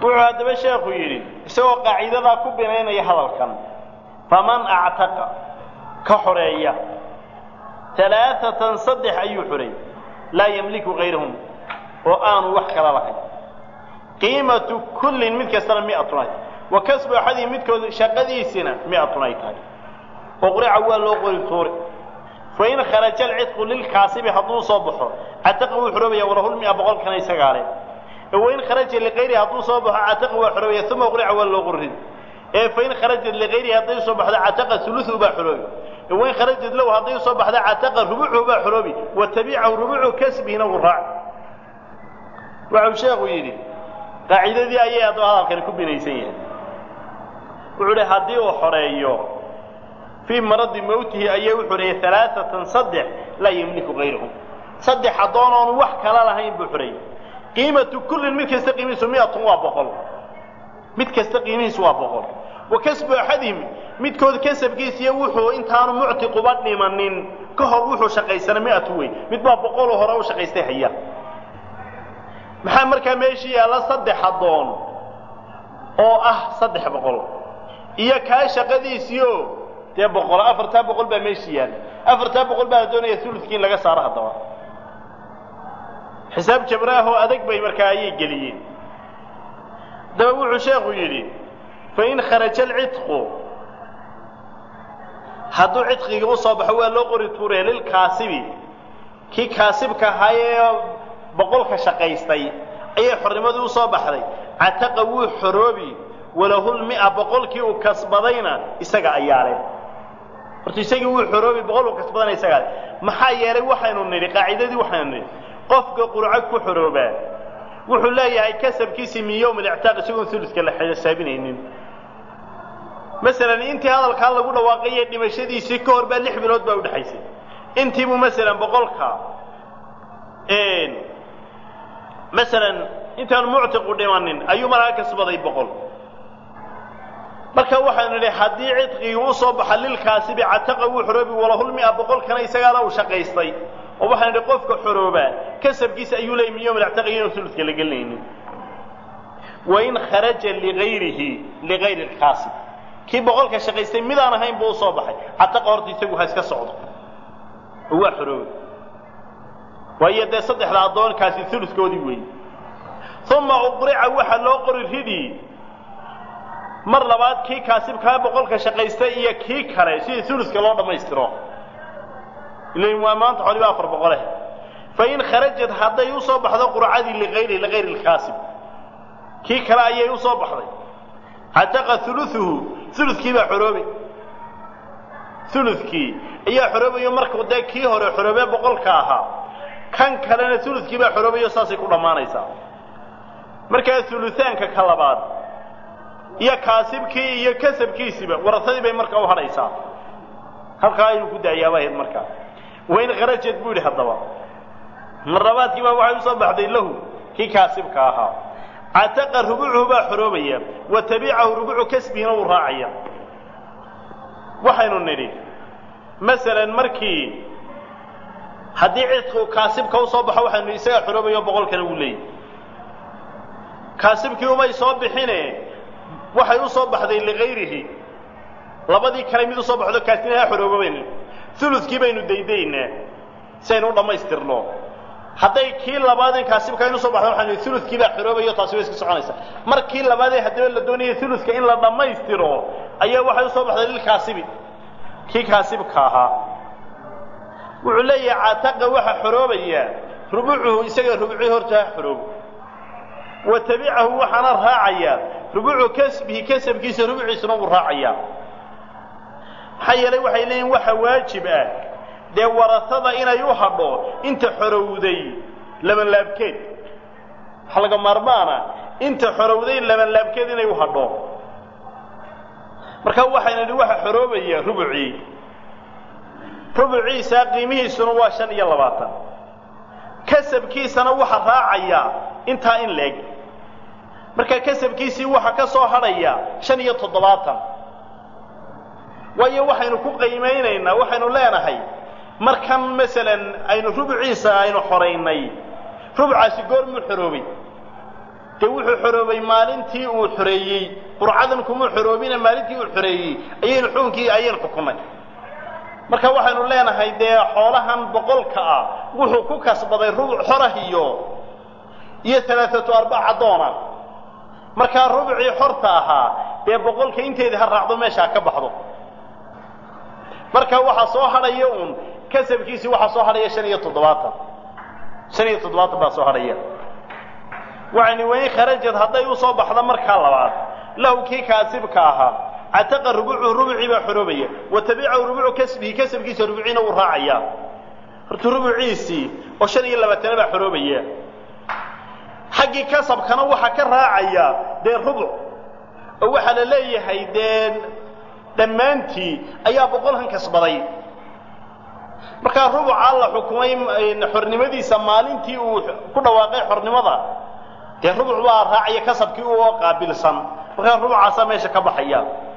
wuxuu haddaba sheekhu yidhi isagoo qaaciidadaa ku binaynaya hadalkan faman actaqa ka xoreeya alaaatan saddex ayuu xoreeyey laa yamliku kayrahum oo aanu wax kala lahayn qiimatu kullin mid kastana miatun ay wa kasbu axadii midkood shaqadiisina miatun ay tahay oqrica waa loo qori tuuri fain kharaja alcidqu lilkaasibi hadduu soo baxo cataqa wuu xoroobaya walahulmia boqolkana isagaa leh wain kharaja likayrihi hadduu soo baxo cataqa waa xoroobaya uma uqrica waa loo qorin ee fain kharajat likayrihi hadday soo baxdo cataqa uluhu baa xoroobi wain kharajat lahu hadday soo baxdo cataqa rubucuhu baa xoroobi wa tabicahu rubucu kasbihina wuu raac waxau sheekhu yidhi qaacidadii ayay haddaba hadalkani ku binaysan yahay wuxuu hi haddii uu xoreeyo fii maradi mawtihi ayay u xoreeyey alaaatan saddex laa yemliku kayrahum saddex addoon oonu wax kala lahayn buu xoreeyey qiimatu kullin mid kasta qiimihiisu miatun waa boqol mid kasta qiimihiisu waa boqol wa kasbu axadihim midkood kasabkiisiiyo wuxuu intaanu muctiquba dhimanin ka hor wuxuu shaqaysana miatu wey mid baa boqoloo hore u shaqaystay haya maxaa markaa meeshii yaalla saddex addoon oo ah saddex boqol iyo kaa shaqadiisiio dee boqol afartaa boqol baa meeshii yaalla afartaa boqol baa la doonaya uludkii in laga saaro haddaba xisaab jabraahoo adag bay markaa ayay geliyeen haddaba wuxuu sheekhu yidhi fain kharaja alcidqu hadduu cidqiga u soo baxo waa loo qori tuuraya lilkaasibi kii kaasibka ahaayee boqolka shaqaystay ayay xornimadii u soo baxday cataqa wuu xoroobi walahulmia boqolkii uu kasbadayna isaga ayaa leh horta isagii wuu xoroobi boqol uu kasbadayna isagaa leh maxaa yeelay waxaynu nidhi qaacidadii waxaynu nidhi qofka qurco ku xoroobaa wuxuu leeyahay kasabkiisii min yowm alictaaq isagoon uluska la xisaabinaynin masalan intii hadalkaa lagu dhawaaqaye dhimashadiisii ka hor baa lix bilood baa udhexaysay intiibuu masalan boqolka masalan intaanu muctiqu dhimanin ayuu markaa kasbaday boqol marka waxaanu nidhi haddii cidqigii u soo baxa lilkaasibi cataqa wuu xoroobi walahulmia boqolkana isagaala uu shaqaystay oo waxaan nidhi qofka xoroobaa kasabkiisa ayuu leeyay min yowm alactaaq iyoon suludka la gelinaynin wain kharaja ligayrihi ligayri alkaasib kii boqolka shaqaystay midaan ahayn buu usoo baxay cataqa horta isagu ha iska socdo oo waa xoroobi waayo dee saddexda addoonkaasi uluskoodii weeye uma uqrica waxa loo qori ridii mar labaad kii kaasibkaa boqolka shaqaystay iyo kii kale sidii uluska loo dhammaystiro ilan waa maanta xoliba afar boqoleh fain kharajat hadday usoo baxdo qurcadii ligayri ligayri lkaasib kii kale ayay usoo baxday cataqa uluuhu ulukii baa xoroobe ulukii ayaa xoroobayo markuu dee kii hore xoroobee boqolka ahaa kan kalena ulukii baa xoroobayo saasay ku dhammaanaysaa markaa uluaanka ka labaad iyo kaasibkii iyo kasabkiisiiba warasadii bay markaa u hadhaysaa halkaa ayuu ku daayaabahayd markaa wain kharajad buu yidhi haddaba marlabaadkii baa waxay usoo baxday lahu kii kaasibka ahaa cataqa rubucuhu baa xoroobaya wa tabicahu rubucu kasbihina wuu raacaya waxaynu nidhi masalan markii haddii cidku kaasibka usoo baxo waxaynu nidhi isagaa xoroobayo boqolkana wuu leeyahy kaasibkii umay soo bixine waxay u soo baxday ligayrihi labadii kale mid usoo baxdo kaasina ha xoroobo baynu ulukii baynu daydaynaa si aynu u dhammaystirno hadday kii labaadeen kaasibka inu soo baxda waxaan ulukii baa xoroobayo taasi way iska soconaysaa markii labaadee haddaba la doonaya uluka in la dhammaystiro ayaa waxay usoo baxday lilkaasibi kii kaasibka ahaa wuxuu leeyahay cataqa waxa xoroobaya rubucuhu isaga rubucii horta ha xoroobo wa tabicahu waxaana raacaya rubucu kasbihi kasabkiisa rubuciisuna wuu raacayaa maxaa yeelay waxay leeyihin waxa waajib ah dee warasada inay u hadho inta xorowday labanlaabkeed waxa laga maarmaana inta xorowday labanlaabkeed inay u hadho marka waxayna idhi waxa xoroobaya rubucii rubuciisa qiimihiisuna waa shan iyo labaatan kasabkiisana waxa raacaya intaa in leeg marka kasabkiisii waxa ka soo hadhaya shan iyo toddobaatan waayo waxaynu ku qiimaynaynaa waxaynu leenahay markan masalan aynu rubuciisa aynu xoraynay rubucaasi goormuu xoroobay dee wuxuu xoroobay maalintii uu xoreeyey qurcadan kuma xoroobina maalintii uu xoreeyey ayaynu xukunkii ayaynu xukumay marka waxaynu leenahay dee xoolahan boqolka ah wuxuu ku kasbaday rubuc xorah iyo iyo alaaatu arbac addoona markaa rubucii xorta ahaa dee boqolka inteedii ha raacdo meesha ha ka baxdo marka waxaa soo hadhaya uun kasabkiisii waxaa soo hadhaya shan iyo toddobaatan shan iyo toddobaatan baa soo hadhaya waxayni wayn kharajad hadday usoo baxdo markaa labaad lahu kii kaasibka ahaa cataqa rubucu rubucii baa xoroobaya wa tabicahu rubucu kasbihi kasabkiisa rubuciina uu raacaya horta rubuciisii oo shan iyo labaatana baa xoroobaya xaggii kasabkana waxaa ka raacaya dee rubuc oo waxaa la leeyahay dee dhammaantii ayaa boqolkan kasbaday markaa rubucaa la xukumay xornimadiisa maalintii uu ku dhawaaqay xornimada dee rubuc baa raacaya kasabkii oo qaabilsan markaa rubucaasaa meesha ka baxaya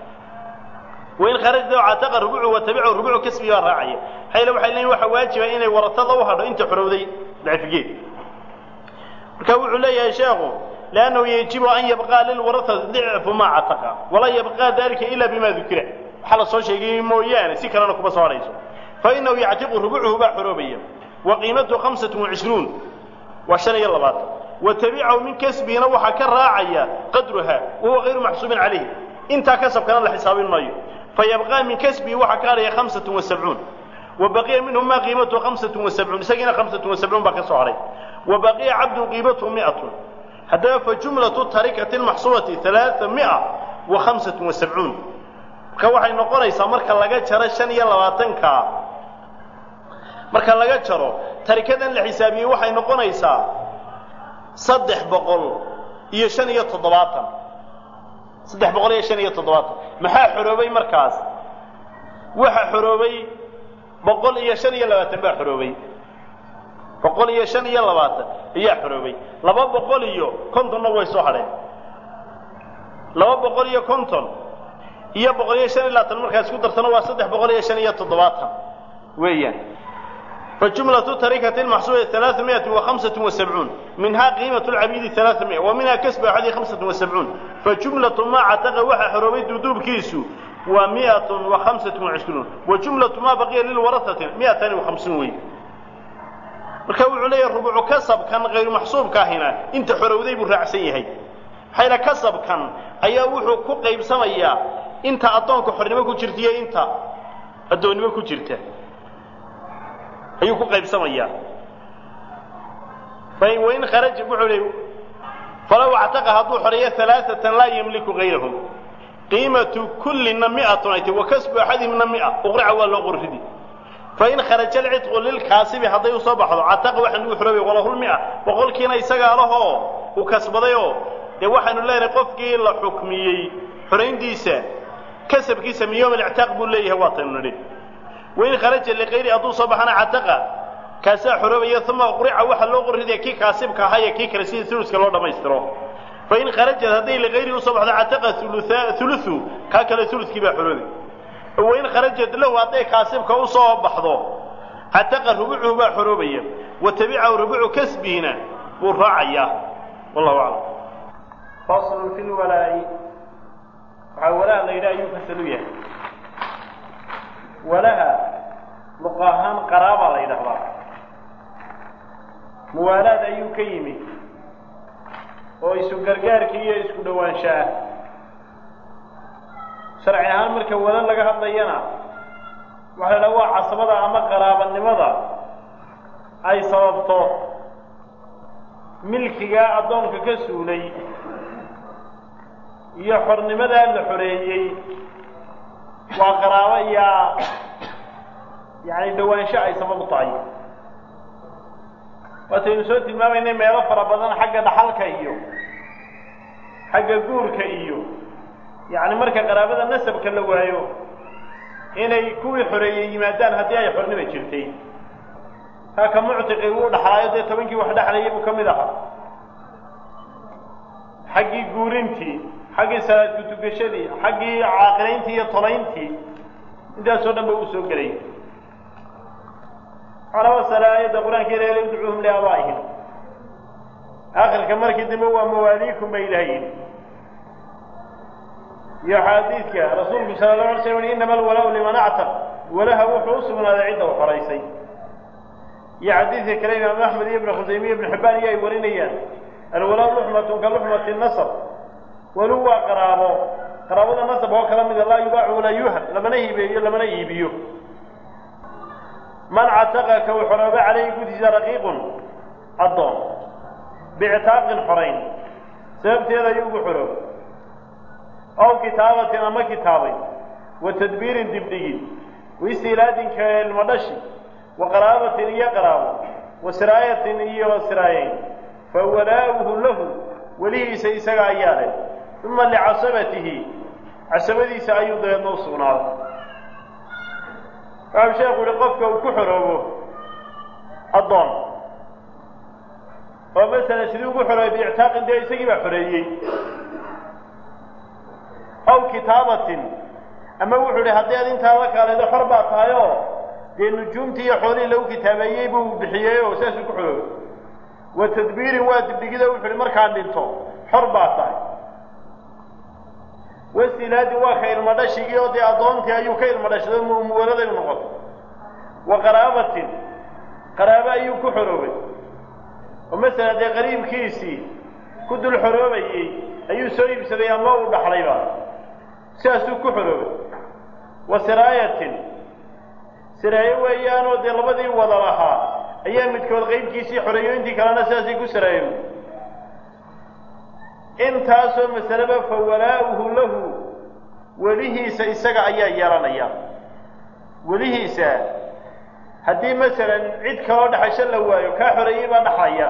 wain kharajda cataqa rubucu wa tabicahu rubucu kasbigi baa raacaya hayla waxay leeyihin waxa waajiba inay waratada u hadho inta xorowday dacfigeed marka wuxuu leeyahay sheekhu liannahu yajibu an yabqaa lilwarahati dicfu maa cataqa walaa yabqaa dalika ila bima dukira waxaa la soo sheegay mooyaane si kalena kuma soo hadhayso fainahu yactiqu rubucuhu baa xoroobaya wa qiimatuhu hamsatu wacishruun waa shan iyo labaatan wa tabicahu min kasbihina waxaa ka raacaya qadruha wahuwa hayru maxsuubin calayhi intaa kasabkana la xisaabin maayo fayabqaa min kasbihi waxaa ka hadhaya hamsatu wasabcuun wa baqiya minhu maa qiimatuhu hamsatu wasabcuun isagiina hamsatu wasabcuun baa ka soo hadhay wa baqiya cabdu qiimatuhu miatun haddaba fa jumlatu tarikati lmaxsuubati alaaa mia wa hamsatun wasabcuun marka waxay noqonaysaa marka laga jaro shan iyo labaatanka marka laga jaro tarikadan la xisaabiyey waxay noqonaysaa saddex boqol iyo shan iyo toddobaatan saddex boqol iyo shan iyo toddobaatan maxaa xoroobay markaas waxa xoroobay boqol iyo shan iyo labaatan baa xoroobay boqol iyo shan iyo labaatan ayaa xoroobay laba boqol iyo kontonna way soo hadheen laba boqol iyo konton iyo boqol iyo shan iyo labaatan markaa isku dartana waa saddex boqol iyo shan iyo toddobaatan weeyaan فجملة تركة المحصولة ثلاثمائة وخمسة وسبعون منها قيمة العبيد ثلاثمائة ومنها كسب أحد خمسة وسبعون فجملة ما عتق وحى حروبي دودوب كيسو ومائة وخمسة وعشرون وجملة ما بقي للورثة مائة وخمسون وي marka wuxuu leeyahay rubucu kasabkan hayru maxsuubka ahina inta xorowday buu raacsan yahay xayla kasabkan ayaa wuxuu ku qaybsamayaa inta addoonka xornimo ku jirta iyo inta addoonnimo ku jirta ayuu ku qaybsamayaa wain kharaja wuxuu leey falaw actaqa hadduu xoreeyo alaaatan laa yamliku gayrahum qiimatu kullina miatun ay tahy wa kasbu axadihimna mia uqrica waa loo qorridi fain kharaja alcidqu lilkaasibi hadday u soo baxdo cataqa waxaan ugu xoroobay walahulmia boqolkiina isagaa lahoo uu kasbadayoo dee waxaanu leenahay qofkii la xukmiyey xorayntiisa kasabkiisa min yowm alictaaq buu leeyahay waataynu nidhi wain kharaja likayri hadduu soo baxana cataqa kaasaa xoroobaya uma uqrica waxaa loo qorridaya kii kaasibka ahaa iyo kii kale sidii uluska loo dhammaystiro fain kharajat hadday likayri usoo baxdo cataqa ulusu kaa kale ulukii baa xoroobay wain kharajat lahu hadday kaasibka u soo baxdo cataqa rubucuhu baa xoroobaya wa tabicahu rubucu kasbihina buu raacayaa wallahu aclam faslun fi lwalaa'i waxaa walaha la yidhaha ayuu fasal u yahay walaha luqa ahaan qaraabaa la yidhahdaa muwaalaad ayuu ka yimi oo isu gargaarkii iyo isku dhowaansho ah sharci ahaan marka wala laga hadlayana waxa la dhaha waa casabada ama qaraabanimada ay sababto milkigaa addoonka ka suulay iyo xornimadaa la xoreeyey waa qaraabo iyaa yacani dhowaansho ay sabab u tahay waataynu soo tilmaamaynay meelo fara badan xagga dhaxalka iyo xagga guurka iyo yacni marka qaraabada nasabka la waayo inay kuwii xoreeyey yimaadaan haddii ay xornima jirtay kaa ka muctiqi uu dhaxlaayo dee tobankii wax dhexlayay buu ka mid ahaa xaggii guurintii xaggii salaad kutugashadii xaggii caaqilayntii iyo tolayntii intaasoo dhan ba uu soo gelay waxaana wasala aayadda qur-aanka ilaala udcuuhum liaabaa'ihim akhirka markii dambe waa mawaaliikum bay ilahay yidhi iyo xaadiidka rasuulku sala allahu alay slam inama alwalaau liman actaq walaha wuxuu u sugnaaday cidda u xoraysay iyo xadiidka kale imaam axmed iyo ibn khusaymiya ibn xibbaan iyo ay warinayaan alwalaa luxmatun ka luxmati nasab walu waa qaraabo qaraabada nasab oo kala mida laa yubaacu walaa yuhab lamana hibeeyo lamana iibiyo man cataqa ka uu xorooba calayhi gudiisa raqiiqun addoon biictaaqin xorayn sababteeda ayuu ugu xoroob aw kitaabatin ama kitaabay wa tadbiirin dibdhigin waistiilaadinka ilmo dhashi wa qaraabatin iyo qaraabo wa siraayatin iyo siraayayn fa walaa'uhu lahu welihiisa isaga ayaa leh uma licasabatihi casabadiisa ayuu dabeedna u sugnaaday waxau sheekhu yihi qofka uu ku xoroobo addoon oo masalan sidii ugu xoroobay biictaaqin dee isagii baa xoreeyey aw kitaabatin ama wuxuu idhi haddii ad intaa la kaaleedo xor baa tahay oo dee nujuumtii iyo xoolihii lagu kitaabeeyey buu bixiyey oo saasuu ku xoroobay wa tadbiirin waa dibdhigida wuxu uhi markaan dhinto xor baa tahay wasilaadin waa ka ilmo dhashigii oo dee addoontii ayuu ka ilmo dhashado muwaladay u noqotay wa qaraabatin qaraabo ayuu ku xoroobay oo masalan dee qariibkiisii ku dul xoroobayey ayuu soo iibsaday ama uu dhaxlayba sidaasuu ku xoroobay wa siraayatin siraayo weeyaanoo dee labadii wada lahaa ayaa midkood qaybkiisii xoreeyo intii kalena sidaasay ku siraayo intaasoo masaleba fa walaa'uhu lahu welihiisa isaga ayaa yeelanaya welihiisa haddii masalan cid kaloo dhexasho la waayo kaa xoreeyey baa dhaxlaya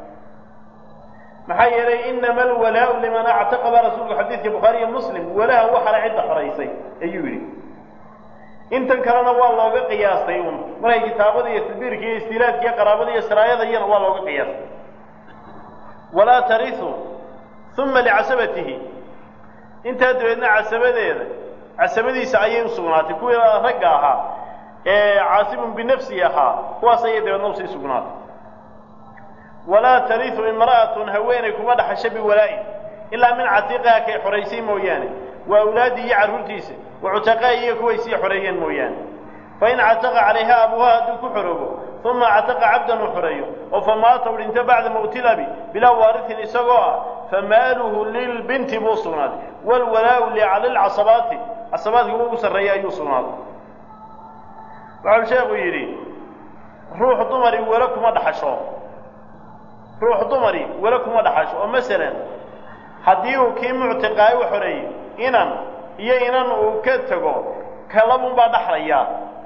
maxaa yeelay inama alwalaau liman actaqa baa rasuulku xadiidka bukhaariiyo muslim walaha waxala cidda xoraysay ayuu yidhi intan kalena waa looga qiyaastay un markay kitaabada iyo tadbiirka iyo istiilaadka iyo qaraabada iyo siraayada iyana waa looga qiyaastay walaa tarisu uma licasabatihi intaa dabeedna casabadeeda casabadiisa ayay u sugnaatay kuwii ragga ahaa ee caasimun binafsihi ahaa kuwaas ayay dabeedna usii sugnaatay walaa tarisu imra'atun haweeney kuma dhaxasho biwalaa'i ilaa min catiiqiha kay xoraysay mooyaane wa awlaadii iyo carruurtiisa wa cutaqaa'i iyo kuway sii xoreeyeen mooyaane fain cataqa calayha abuuha hadduu ku xoroobo uma cataqa cabdan uu xoreeyo oo famaata u dhinto bacda mawtilabi bilaa waarihin isagoo ah famaaluhu lilbinti buu sugnaaday waalwalaa'u lilcasabaati casabaadka ugu sarreeya ayuu sugnaaday waxau sheekhu yidhi ruux dumari welo kuma dhaxasho ruux dumari welo kuma dhaxasho oo masalan haddii uu kii muctiqaayo u xoreeyo inan iyo inan uu ka tego kalabun baa dhaxlaya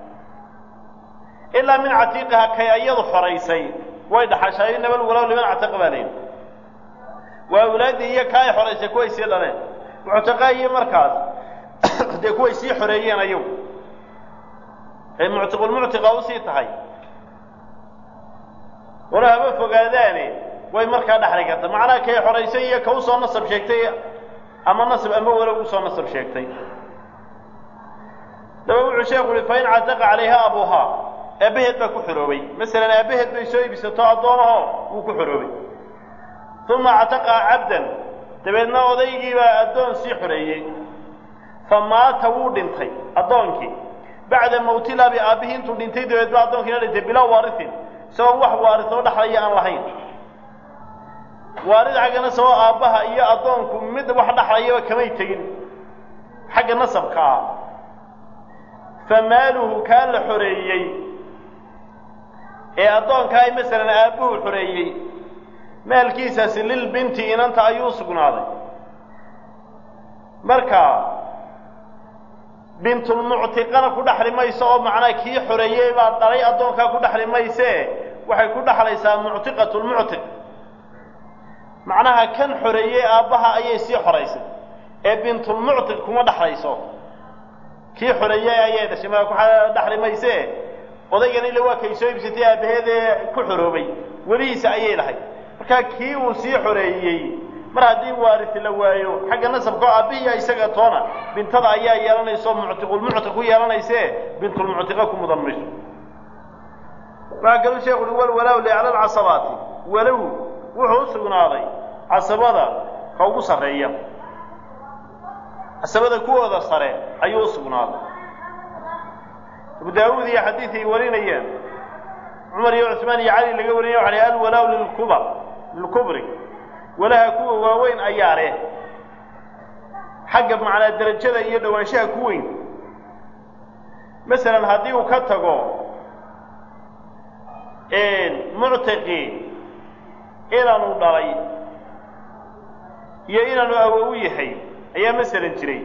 ilaa min catiiqiha kay ayadu xoraysay way dhaxashay nabal walow liman catiiqa baa layidhi waa awlaaddii iyo kaa ay xoraysay kuway sii dhaleen muctiqaayo markaas dee kuway sii xoreeyeen ayagu ay muctiqulmuctiqa usii tahay wala haba fogaadaane way markaa dhaxli karta macnaha kay xoraysay iyo ka usoo nasab sheegtay ama nasab ama walow usoo nasab sheegtay daba wuxuu sheekhu uhi fain cataqa calayha abuuhaa aabbaheed baa ku xoroobay masalan aabbaheed bay soo iibsato addoonahoo wuu ku xoroobay uma cataqa cabdan dabeedna odaygii baa addoon sii xoreeyey fa maata wuu dhintay addoonkii bacda mawtilabi aabbihii intuu dhintay dabeed ba addoonkiina dhintay bilaa waarihin isagoo wax waarisoo dhaxlaya aan lahayn waarid xaggana saboo aabbaha iyo addoonku mid wax dhaxlayaba kamay tegin xagga nasabka ah fa maaluhu kaa la xoreeyey ee addoonkaa ay masalan aabbuhu xoreeyey maalkiisaasi lilbinti inanta ayuu sugnaaday marka bintulmuctiqana ku dhaxli mayso oo macnaa kii xoreeyey baa dhalay addoonkaa ku dhaxli maysee waxay ku dhaxlaysaa muctiqatulmuctiq macnaha kan xoreeyey aabbaha ayay sii xoraysay ee bintulmuctiq kuma dhaxlayso kii xoreeyey ayay dhashay ma ku dhaxli maysee odaygan ila waa kay soo iibsatay aabbaheedee ku xoroobay welihiisa ayay lahay markaa kii uu sii xoreeyey mar haddii waarisi la waayo xagga nasabka oo aabbihiya isaga toona bintada ayaa yeelanayso muctiqulmuctiq ku yeelanaysee bintulmuctiqa ku mudan mayso waxaa kaluu sheekhu uhi walwalaaw licla lcasabaati walow wuxuu u sugnaaday casabada ka ugu sarreeya casabada kuwooda sare ayuu u sugnaaday abu daawuud iyo xadiid ay warinayeen cumar iyo cusmaan iyo cali laga warinaya waxa lay alwalaaw lilkubar lilkubri walaha kuwa waaweyn ayaa leh xagga macnaa derajada iyo dhowaanshaha ku weyn masalan haddii uu ka tago muctaqi inaanu dhalay iyo inaanu awow yahay ayaa masalan jiray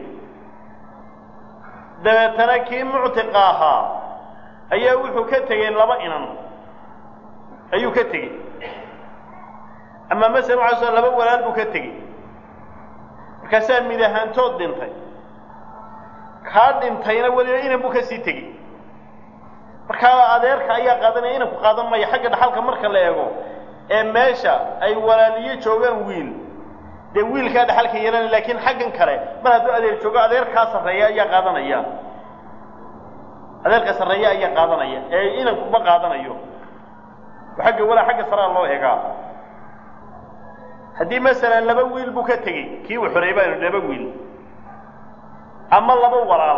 dabeetana kii muctiqa ahaa ayaa wuxuu ka tegey laba inan ayuu ka tegey ama masalan waxaa soo laba walaal buu ka tegey markaasaa mid ahaantood dhintay kaa dhintayna weliba inan buu ka sii tegey markaa adeerka ayaa qaadanaya inanku qaadan maya xagga dhaxalka marka la eego ee meesha ay walaaliyo joogaan wiil dee wiilkaa dhaxalka yeelanaya laakiin xaggan kale mar hadduu adeer joogo adeerkaa sarreeya ayaa qaadanaya adeerka sarreeya ayaa qaadanaya ee inanku ma qaadanayo xagga walaa xagga saraa loo eegaa haddii masalan laba wiil buu ka tegey kii uu xoreeyey baanu laba wiil ama laba walaal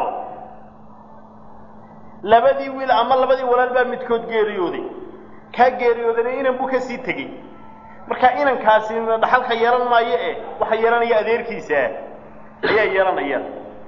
labadii wiil ama labadii walaal baa midkood geeriyooday kaa geeriyoodana inan buu ka sii tegey marka inankaasi dhaxalka yeelan maayo e waxa yeelanaya adeerkiisa ayaa yeelanaya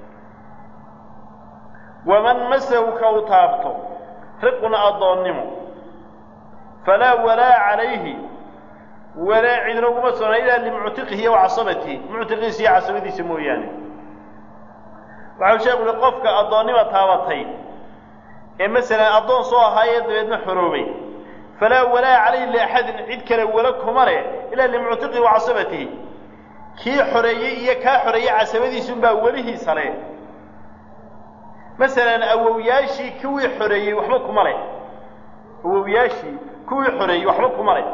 waman masahu ka u taabto riqun addoonnimo falaa walaa calayhi walaa cidna uguma sugna ilaa limuctiqihi wa casabatihi muctiqiisa iyo casabadiisa mooyaane waxau sheeku uhi qofka addoonnima taabatay ee masalan addoon soo ahaayee dabeedna xoroobay falaa walaa calayhi liaxadin cid kale wala kuma leh ilaa limuctiqihi wa casabatihi kii xoreeyey iyo kaa xoreeyey casabadiisunbaa welihiisa leh masalan awowyaashii kuwii xoreeyey waxba kuma leh awowyaashii kuwii xoreeyey waxba kuma leh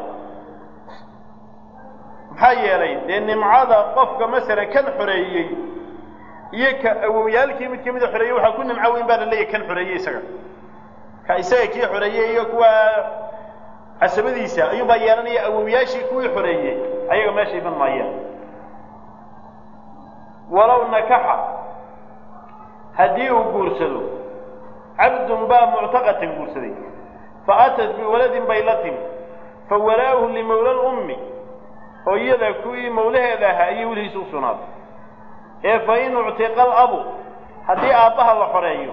maxaa yeelay dee nimcada qofka masalan kan xoreeyey iyo ka awowyaalkii mid ka mida xoreeyey waxaa ku nimco weyn baa la leeyahy kan xoreeyey isaga ka isaga kii xoreeyey iyo kuwa casabadiisa ayuunbaa yeelanaya awowyaashii kuwii xoreeyey ayaga meesha iman maayaan walow nakaxa haddii uu guursado cabdun baa muctaqatan guursaday fa atat biwaladin bay la timi fa walaa'uhu limawla lummi hooyada kuwii mawlaheeda ahaa ayay welihiisa u sugnaaday ee fa in uctiqa alabu haddii aabbaha la xoreeyo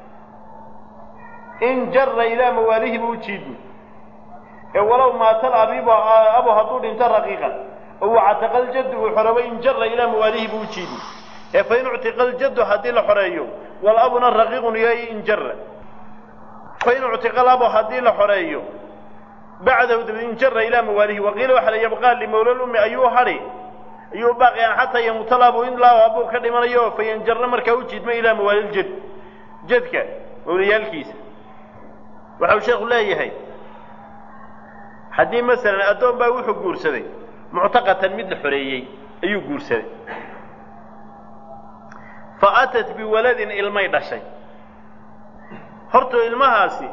in jara ilaa mawaalihi buu u jiidmi ee walow maata alabibu abu hadduu dhinto raqiiqan oo wactaqa aljaddu uu xoroobay in jara ilaa mawaalihi buu u jiidmi ee fa in uctiqa aljaddu haddii la xoreeyo walabuna raqiiqun yahay in jara fa in uctiqa alabu haddii la xoreeyo bacdahu dabeed in jara ilaa mawaalihi waqiila waxa la yabqaa limawla lummi ayuu hadhi ayuu baaqiyaan xataa yamuuta labu in laa abuu ka dhimanayo fayanjarna markaa u jiidma ilaa mawaaliljad jadka mawlayaalkiisa waxau sheekhu leeyahay haddii masalan addoon baa wuxuu guursaday muctaqatan mid la xoreeyey ayuu guursaday fa atat biwaladin ilmay dhashay hortoo ilmahaasi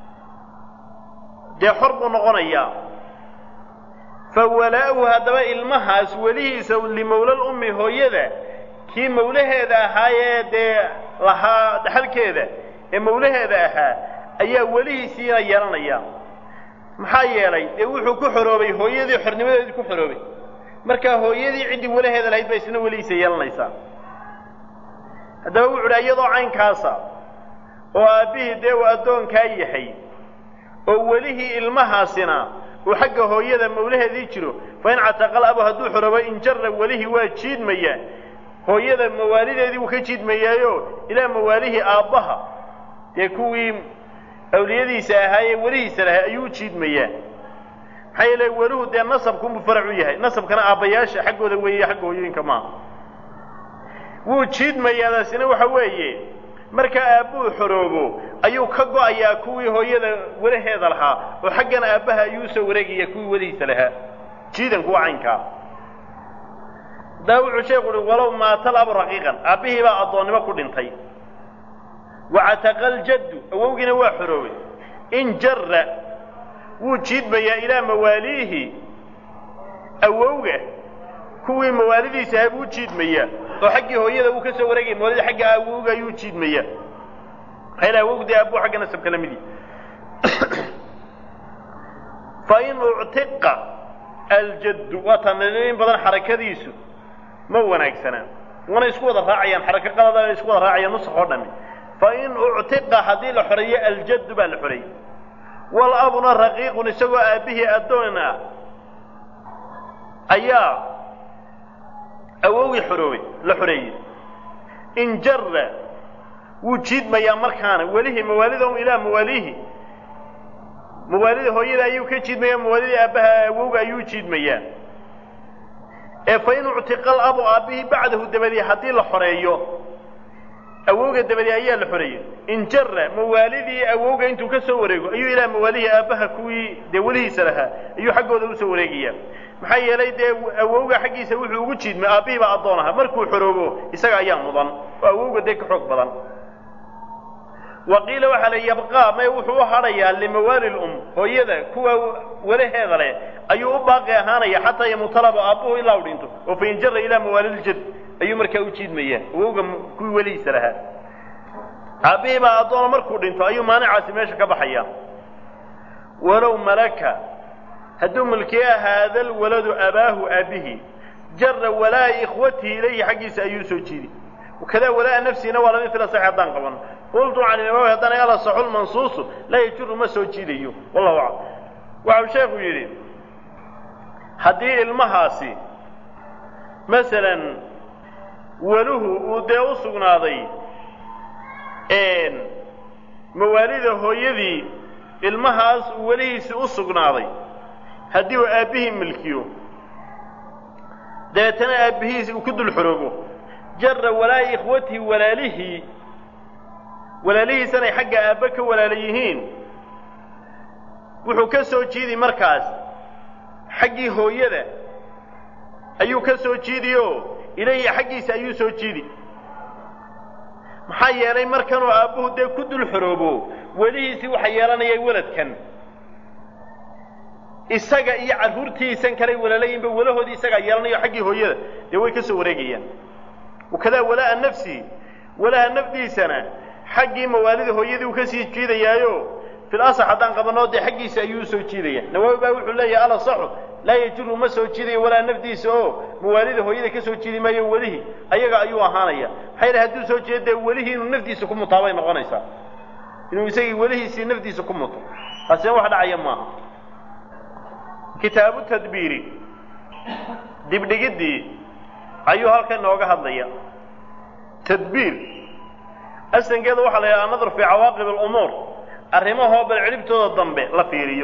dee xor buu noqonayaa fa walaa'uhu haddaba ilmahaas welihiisa limawlal ummi hooyada kii mawlaheeda ahaayee dee lahaa dhaxalkeeda ee mawlaheeda ahaa ayaa welihiisiina yeelanaya maxaa yeelay dee wuxuu ku xoroobay hooyadii xornimadeedii ku xoroobay markaa hooyadii ciddii walaheeda lahayd ba isna welihiisa yeelanaysaa haddaba wuxu uhi iyadoo caynkaasa oo aabbihii dee uu addoonkaa yahay oo welihii ilmahaasina uu xagga hooyada mawlaheedii jiro fa in cataqal abu hadduu xoroobo in jara welihii waa jiidmaya hooyada mawaalideedii wuu ka jiidmayaayo ilaa mawaalihii aabbaha dee kuwii awliyadiisa ahaayee welihiisa lahay ayuu u jiidmayaa maxaa yeele weluhu dee nasabkunbuu farac u yahay nasabkana aabbayaasha xaggooda weeye xagga hooyooyinka maaha wuu jiidmayaadaasina waxa weeye markaa aabbuu xoroobo ayuu ka go'ayaa kuwii hooyada welaheeda lahaa oo xaggan aabbaha ayuu usoo wareegaya kuwii welihiisa lahaa jiidanku waa caynkaa haddaba wuxuu sheeku uhi walow maatal abu raqiiqan aabbihii baa addoonnimo ku dhintay wacataqa aljaddu awowgiina waa xoroobay in jara wuu jiidmayaa ilaa mawaaliihi awowga kuwii mawaalidiisa ahaa buu jiidmaya oo xaggii hooyada uu ka soo wareegaya mawaalida xagga awowga ayuu jiidmaya maxaa yidhaha awowgu dee aabuu xagga nasabka la mid yahay fain uctiqa aljaddu waa taan in badan xarakadiisu ma wanaagsanaa wana isku wada raacayaan xarako qalada isku wada raacayaan nusakh oo dhami fain uctiqa haddii la xoreeyo aljaddu baa la xoreeyey walabuna raqiiqun isagoo aabbihii addoon ah ayaa awowgii xoroobay la xoreeyey in jarra wuu jiidmayaa markaana welihii mawaalidahum ilaa mawaalihi mawaalida hooyada ayuu ka jiidmayaa mawaalidii aabbaha awowga ayuu jiidmayaa ee fa in uctiqa alabu aabbihii bacdahu dabadii haddii la xoreeyo awowga dabadii ayaa la xoreeyey in jarra mawaalidii awowga intuu ka soo wareego ayuu ilaa mawaalihii aabbaha kuwii dee welihiisa lahaa ayuu xaggooda usoo wareegayaa maxaa yeelay dee awowga xaggiisa wuxuu ugu jiidmay aabbihii baa addoon aha markuu xoroobo isaga ayaa mudan oo awowga dee ka xoog badan wa qiila waxaa la yabqaa may wuxuu u hadhayaa limawaali lum hooyada kuwa walaheeda leh ayuu u baaqi ahaanaya xataa yamutalaba aabbuhu ilaa u dhinto oo fain jara ilaa mawaaliljad ayuu markaa u jiidmayaa awowga kuwii welihiisa lahaa aabbihii baa addoona markuu dhinto ayuu maanicaasi meesha ka baxaya walow malaka hadduu mulkiya haada lwaladu abaahu aabihi jara walaa ikhwatihi ilayhi xaggiisa ayuu soo jiidi wakadaa walaa nafsihina waa lama fila sax haddaan qaban qultu can imaami haddana ala saxu lmansuusu laa yajuru ma soo jiidayo wallahu aclam waxau sheekhu yidhi haddii ilmahaasi masalan weluhu uu dee u sugnaaday mawaalida hooyadii ilmahaas uu welihiisi u sugnaaday haddii uu aabbihii milkiyo dabeetana aabbihiisi uu ku dul xoroobo jara walaa ikhwatihi walaalihii walaalihiisanay xagga aabbe ka walaala yihiin wuxuu ka soo jiidi markaas xaggii hooyada ayuu ka soo jiidi oo ilayhi xaggiisa ayuu soo jiidi maxaa yeelay markanuu aabbuhu dee ku dul xoroobo welihiisii waxa yeelanaya weladkan isaga iyo carruurtiisan kalay walaalayiinba walahoodii isagaa yeelanayo xaggii hooyada dee way ka soo wareegayaan wakadaa walaa'a nafsi walaha nafdiisana xaggii mawaalida hooyadii uu ka sii jiidayaayo fil asax haddaan qabanoo dee xaggiisa ayuu usoo jiidaya nawaawi baa wuxuu leeyahay alasaxu laa yajiru ma soo jiidayo walaa nafdiisa oo mawaalida hooyada ka soo jiidi maayo welihii ayaga ayuu ahaanaya maxaa yidhaha hadduu soo jeedo dee welihii inuu nafdiisa ku mutaabay noqonaysaa inuu isagii welihiisii nafdiisa ku muto taasina wax dhacaya maaha kitaabu tadbiiri dibdhigiddii ayuu halkan nooga hadlaya tadbiir asankeeda waxaa la yidhaha anadar fii cawaaqib alumuur arrimahoo bal cidhibtooda dambe la fiiriyo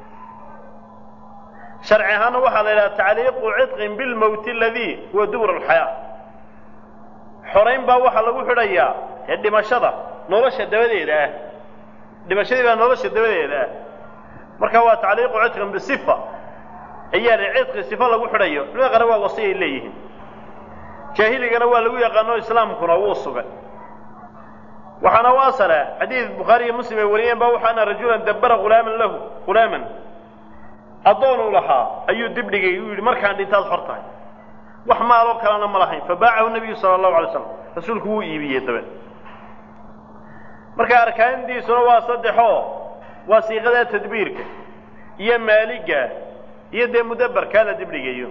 sharci ahaana waxaa la yidhaha tacliiqu cidqin bilmowti aladii huwa dubur alxayaa xorayn baa waxaa lagu xidhayaa ee dhimashada nolosha dabadeeda ah dhimashadii baa nolosha dabadeeda ah marka waa tacliiqu cidqin bisifa ayaa la cidqi sifa lagu xidhayo culimada qaar waa wasiyay leeyihiin jaahiligana waa lagu yaqaano islaamkuna wuu sugay waxaana u asala xadiid bukhaari iyo muslim ay wariyeen ba waxa ana rajulan dabbara hulaaman lahu hulaaman addoon uu lahaa ayuu dibdhigay uu yidhi markaan dhintaad xor tahay wax maaloo kalena ma lahayn fabaacahu nabiyu sala allahu alay slam rasuulku wuu iibiyey dabe marka arkaantiisuna waa saddexoo waa siiqada tadbiirka iyo maaliga iyo dee mudabbarkaa la dibdhigayo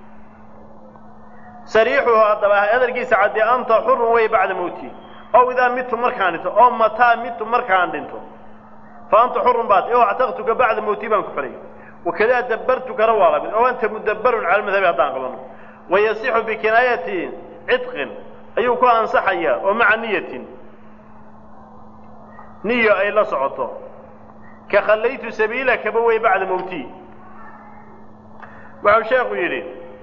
sariixuhu haddaba hadalkiisa caddee anta xurun way bacda mowti ow idaa mitu markaan dhinto oo mataa mitu markaan dhinto fa anta xurun baat o actaqtuka bacda mowti baan ku xorayy wakadaa dabbartukana waa lamid oo anta mudabbarun cala madhabi haddaan qabano wayasixu bikinaayati cidqin ayuu ku ansaxayaa oo maca niyatin niyo ay la socoto ka khallaytu sabiilakaba way bacda mowti wuxuu sheekhu yidhi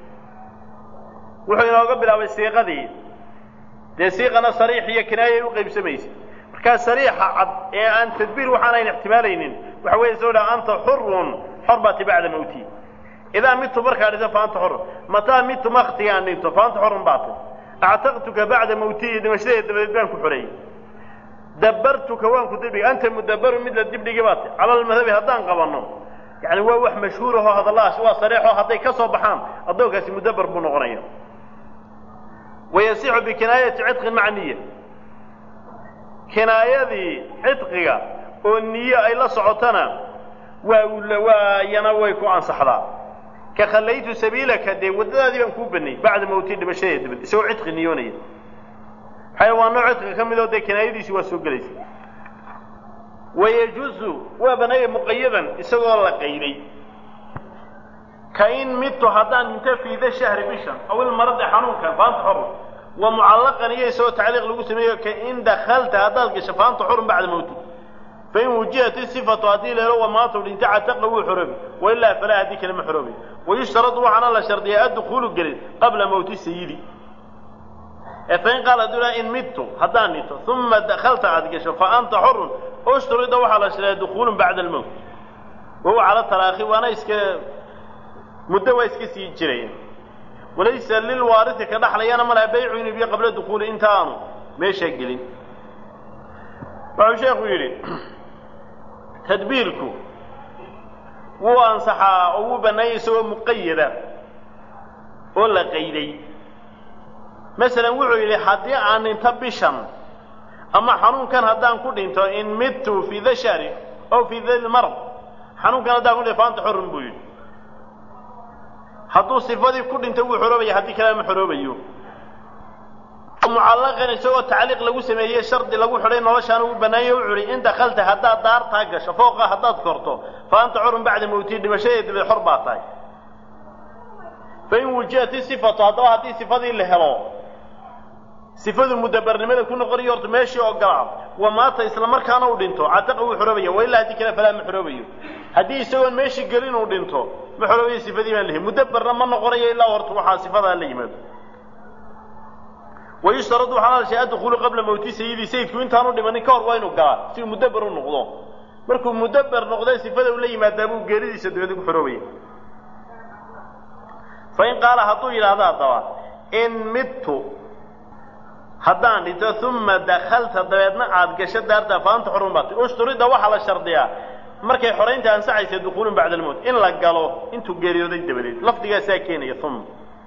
wuxuu inooga bilaabay siiqadii dee siiqana sariix iyo kinaayay u qaybsamaysa markaa sariixa cad ee aan tadbiir waxaanayn ixtimaalaynin waxa weeye soo dhaha anta xurun xor baati bacda mowti idaa mitu markaa dhinto fa anta xurun mataa mitu maktigaan dhinto fa anta xurun baati actaqtuka bacda mowtii dhimashadee dabadeed baan ku xoreeyey dabbartuka waan ku dibdhigay anta mudabbarun mid la dibdhigi baati cala almadhabi haddaan qabanno yani waa wax mashhuur ahoo hadalladaas waa sariixoo hadday ka soo baxaan addoonkaasi mudabar buu noqonaya wayasixu bikinaayati cidqin maca niya kinaayadii cidqiga oo niye ay la socotana waa waa iyana way ku ansaxdaa ka khallaytu sabiilaka dee waddadaadii baan kuu banay bacda mawti dhimashadee dabad isagoo cidqi niyoonaya maxaa waa nooc cidqiga ka mid oo dee kinaayadiisi waa soo gelaysa wayajuusu waa banaya muqayadan isagoo la qayday ka in midtu haddaan dhinto fiida shahri bishan aw ilmaradi xanuunkan faanta xorun wa mucallaqan iyo isagoo tacliiq lagu sameeyo ka in dakalta haddaad gasho faanta xorun bacda mawti fain wujihat isifatu haddii leelo wamaatu dhinta cataqa wuu xoroobi wailaa falaa haddii kale ma xoroobi wayushtaradu waxaana la shardiyaa addukuulu gelin qabla mawti sayidi ee fain qaal hadduu laha in midtu haddaan dhinto uma dakalta aad gasho fa anta xorun ushturida waxaa la shardiyaa dukuulun bacda almowt wahuwa cala taraakhi waana iska muddo waa iska sii jiraya walaysa lilwaarisi ka dhaxlayana malaha baycu inuu biyo qabla dukuuli inta aanu meeshaa gelin wuxuu sheekhu yidhi tadbiirku wuu ansaxaa oo wuu bannaayay isagoo muqayada oo la qayday masalan wuxuu yidhi haddii aan dhinto bishan ama xanuunkan haddaan ku dhinto in midtu fii da shahri aw fii da lmarad xanuunkan haddaan ku dhinto faanta xorun buu yidhi hadduu sifadii ku dhinto wuu xoroobaya haddii kalea ma xoroobayo mucallaqan isagoo tacliiq lagu sameeyey shardi lagu xidhay noloshaana uu bannaanyay wuxuu ihi in dakalta haddaad daartaa gasho fooqa haddaad korto fa anta xorun bacda mawtii dhimashadee dabeed xor baa tahay fain wujihat isifatu haddaba haddii sifadii la helo sifadu mudabarnimada ku noqonayo horta meeshii ogolaa wa maata isla markaana uu dhinto cataqa wuu xoroobaya wa ilaa haddii kale falaa ma xoroobayo haddii isagoon meeshii gelin uu dhinto ma xoroobayo sifadii baan lahay mudabarna ma noqonayo ilaa horta waxaa sifadaa la yimaado wayushtaradu waxaa la shay addukuulu qabla mawti sayidi sayidku intaanu dhimanin ka hor waa inuu galaa si uu mudaber u noqdo markuu mudaber noqday sifada uu la yimaadaa buu geeridiisa dabeed ku xoroobaya fain qaala hadduu yidhaahdo haddaba in midtu haddaan dhinto uma dakalta dabeedna aad gasho daartaa faanta xorun baatay ushturida waxaa la shardiyaa markay xoraynta ansaxaysa dukuulun bacda almowt in la galo intuu geeriyooday dabadeed lafdigaasaa keenaya uma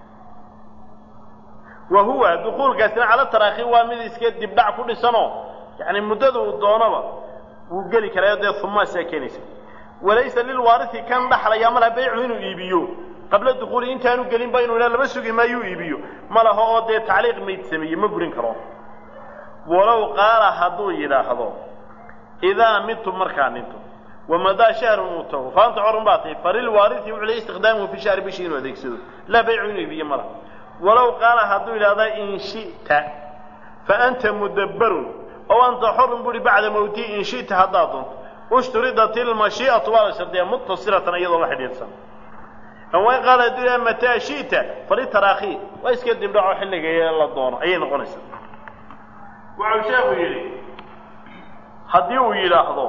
wa huwa dukuulkaasina cala taraakhi waa mid iska dibdhac ku dhisanoo yani muddada uu doonaba wuu geli karayo dee humaasaa keenaysa walaysa lilwaarisi kan dhaxlaya malaha baycu inuu iibiyo qabla dukuuli intaanu gelinba inuu ila laba sugi maayuu iibiyo ma laho oo dee tacliiq mayd sameeye ma burin karo walow qaala hadduu yidhaahdo idaa midtu markaa dhinto wamadaa shahrun uu tago faanta corun baa tahay falilwaarisi wuxuu lay istiqdaamuhu fi shahri bishii inuu adeegsado laa baycu inuu iibiyo ma laha walow qaala hadduu yidhahda in shi'ta fa anta mudabbarun oo anta xorun buuhi bacda mawtii in shi'ta haddaad doonto ushturidat ilmashii'atu waa la shardiyaa muttasilatan iyadoo la xidhiidhsan wain qaala hadduu yidhahda mataa shi'ta falitaraakhi waa iska dibdhaco xilliga la doono ayay noqonaysaa wuxuu sheekhu yidhi haddii uu yidhaahdo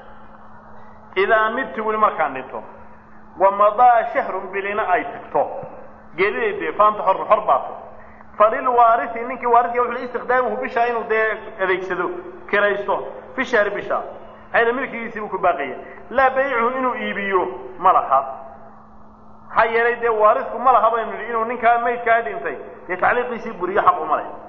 idaa midti weli markaan dhinto wamadaa shahrun bilina ay tagto geelideedee faanta xor xor baata falilwaarisi ninkii waarisiga wuxuu istiqdaamuhu bishaa inuu dee adeegsado kiraysto fi shahri bishaa hayna milkigiisii buu ku baaqaya laa baycuhu inuu iibiyo ma laha maxaa yeelay dee waarisku ma laha baynu nidhi inuu ninkaa maydkaa dhintay dee tacliiqiisii buriyo xaq uma leh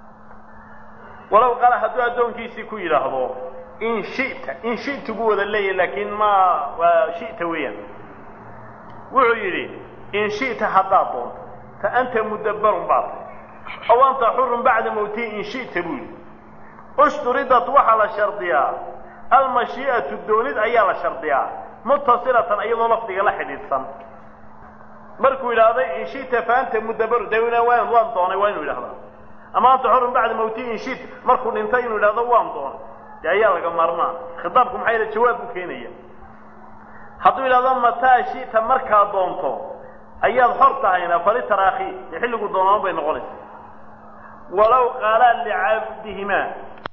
walow qaala hadduu addoonkiisii ku yidhaahdo in shita in shi'tu buu wada leeyahy laakiin ma waa shi'ta weeyaan wuxuu yidhi in shi'ta haddaad doonto fa anta mudabbarun baad tahy aw anta xurun bacda mawtii in shi'ta buu yidhi ushturidat waxaa la shardiyaa almashii'atu doonid ayaa la shardiyaa muttasilatan iyadoo lafdiga la xidhiidhsan markuu yidhaahday in shi'ta fa anta mudabbaru de waan waan doonay waa inuu yidhahdaa ama anta xurun bacda mawtii in shi'ta markuu dhintay inuu yidhahdo waan doonay dee ayaa laga maarmaa khitaabku maxaa yaele jawaab buu keenaya hadduu yidhahdo mataa shi'ta markaa doonto ayaad xor tahayna fali taraakhi dee xilligu doonaan bay noqonaysa walow qaalaa licabdihimaa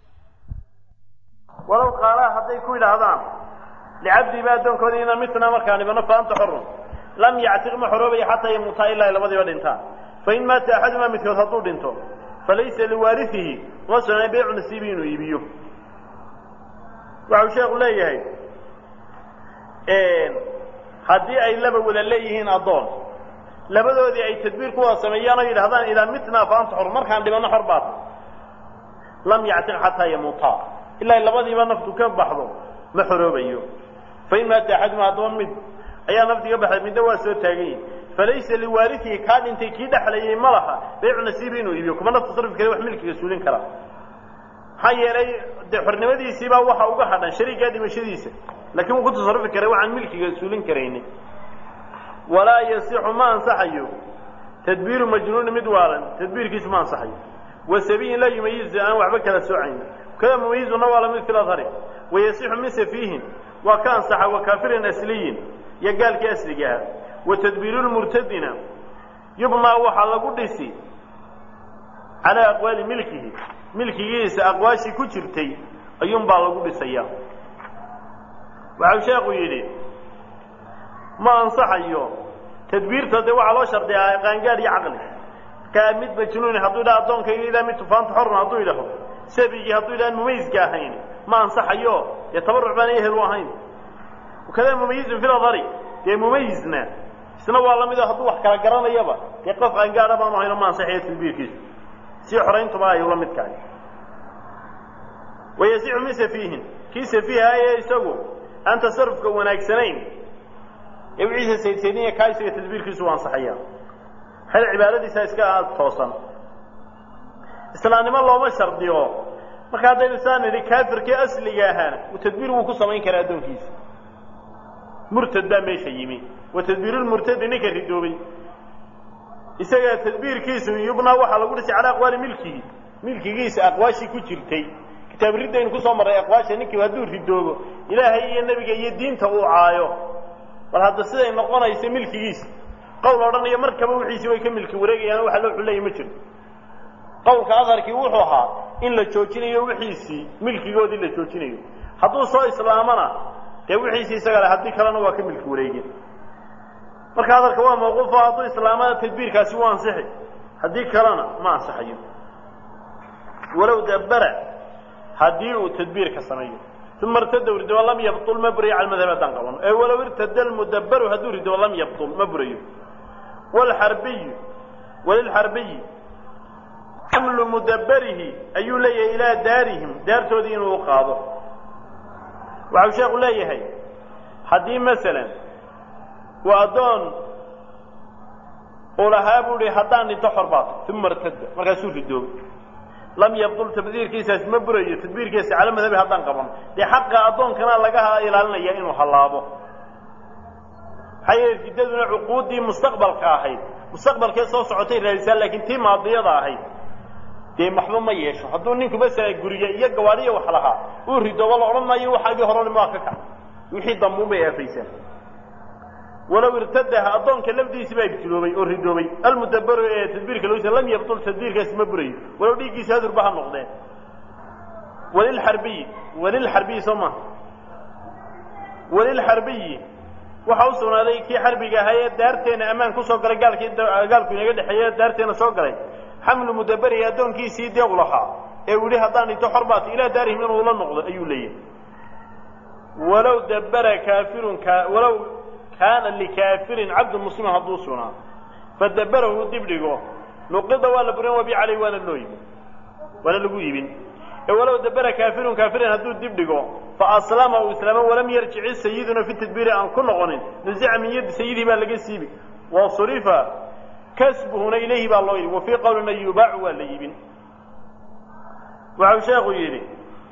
walow qaalaa hadday ku yidhaahdaan licabdihimaa addoonkooda ina mitna markaa dhibano fa anta xorun lam yactiq ma xoroobaya xataa yamuutaa ilaa ay labadiiba dhintaan fain maata axadumaa midkood hadduu dhinto falaysa liwaarihihi uma sugnay baycu nasiibi inuu iibiyo waxau sheekhu leeyahay haddii ay laba wada leeyihiin addoon labadoodii ay tadbiir ku wada sameeyaan oo yidhahdaan idaa mitnaa fa anta xor markaan dhibanno xor baata lam yactiq xataa yamuutaa ilaa labadiiba naftu ka baxdo ma xoroobayo fain maata axaduma haddaba mid ayaa nafti ka baxday midna waa soo taagan yihi falaysa liwaariihi kaa dhintay kii dhexlayay ma laha baycu nasiibi inuu iibiyo kuma naf tasarrufi kale wax milkiga suulin kara maxaa yeelay dee xornimadiisiibaa waxa uga hadhan shariigaa dhimashadiisa laakiin wuu ku tasarufi karay waxaan milkiga suulin karayni walaa yasixu ma ansaxayo tadbiiru majnuuni mid waalan tadbiirkiisu ma ansaxayo wasabiyin laa yumayizu aan waxba kala soocayni kada mumayizuna waa lamid fi lahari wayasixu min safiihin waa ka ansaxa wa kaafirin asliyin iyo gaalkii asliga ahaa wa tadbiiru lmurtadina yubnaa waxaa lagu dhisi calaa aqwaali milkihi milkigiisa aqwaashii ku jirtay ayuunbaa lagu dhisaya waxau sheekhu yidhi ma ansaxayo tadbiirta dee waxaa loo shardiyaa qaangaad iyo caqli markaa mid majnuuni hadduu yidhaha addoonkayga idaa mid tufaanta xorna hadduu yidhaho sabigii hadduu yidhaha mumayiska ahayn ma ansaxayo dee tabaruc baan ehel u ahayn wakada mumayizun fi ladari dee mumayizna isna waa la mido hadduu wax kala garanayaba dee qof qaangaadha baanu hayno ma ansaxayo tadbiirkiisu si xorayntuba ay ula mid tahay wayasixu min safiihin kii safiiha ee isagu aan tasarufka wanaagsanayn ee wixiisa saydsaydinaya kaa isaga tadbiirkiisu waa ansaxaya xel cibaadadiisa iska toosan islaamnimo looma shardiyo marka haddaynu saa nidhi kaafirkii asliga ahaana uu tadbiir wuu ku samayn karaa addoonkiisa murtad baa meesha yimi wa tadbiirulmurtadi ninka ridoobay isaga tadbiirkiisu yubnaa waxaa lagu dhisay calaa aqwaali milkihi milkigiisa aqwaashii ku jirtay kitaab riddaynu kusoo marray aqwaasha ninkii hadduu ridoobo ilaahay iyo nebiga iyo diinta uu caayo bal hadda siday noqonayso milkigiisa qowl odhanayo markaba wixiisii way ka milki wareegayaan waxa loo xuleeya ma jiro qowlka aharkii wuxuu ahaa in la joojinayo wixiisii milkigoodii la joojinayo hadduu soo islaamana dee wixiisii isaga le haddii kalena waa ka milki wareegeen marka aharka waa mawquufo hadduu islaamana tadbiirkaasi waa ansixi haddii kalena ma ansaxayo walow dabara haddii uu tadbiirka sameeyo uma irtada rido lam yabtul ma burayo cala madhab haddaan qabano ee walow irtada lmudabaru hadduu rido lam yabtul ma burayo wlxarbiyu walilxarbiyi xamlu mudabarihi ayuu leeyahay ilaa daarihim daartoodii inuu qaado waxau sheekhu leeyahay haddii masalan uu addoon uu lahaa buu ihi haddaan dhinto xor baato uma irtada markaasuu ridoobay lam yabdul tadbiirkiisaas ma burayo tadbiirkiisa cala madhabi haddaan qaban dee xaqa addoonkana laga ilaalinaya inuu hallaabo maxaa yeele riddaduna cuquuddii mustaqbalka ahayd mustaqbalkee soo socotay raadisaan laakiin tii maadiyada ahayd dee maxba ma yeesho hadduu ninku masala guriga iyo gawaadhiya wax lahaa uu ridoobo la odhan maayo waxaagii horan maa ka kac wixii dambuun bay aafaysaan walow irtadaha addoonka lafdiisi baa ibtiloobay oo ridoobay almudabaru ee tadbiirka loosa lam yabtul tadbiirkaasi ma burayo walow dhiiggiisa hadurba ha noqdeen walilxarbiyi walilxarbiyi soo maha walilxarbiyi waxaa u sugnaaday kii xarbiga ahaa ee daarteena ammaan kusoo galay gaalkii gaalku inaga dhexeeye daarteena soo galay xamlu mudabarihi addoonkiisii dee u lahaa ee uu yihi haddaan dhinto xor baata ilaa daarihim inuu la noqdo ayuu leeyahay walow dabara kaafirun ka walow kaana likaafirin cabdu muslimin hadduu sugnaa fadabarahu dib dhigo nuqida waa la burin wabi caleyh waana loo yibin waana lagu yibin ee walow dabara kaafirun kaafirin hadduu dib dhigo fa aslama uu islaamo walam yarjici sayiduna fi tadbiiri aan ku noqonin nuzica min yaddi sayidii baa laga siibi wa surifa kasbuhuna ilayhi baa loo yidhi wa fii qowlina yubaacu waa la yibin waxau sheekhu yidhi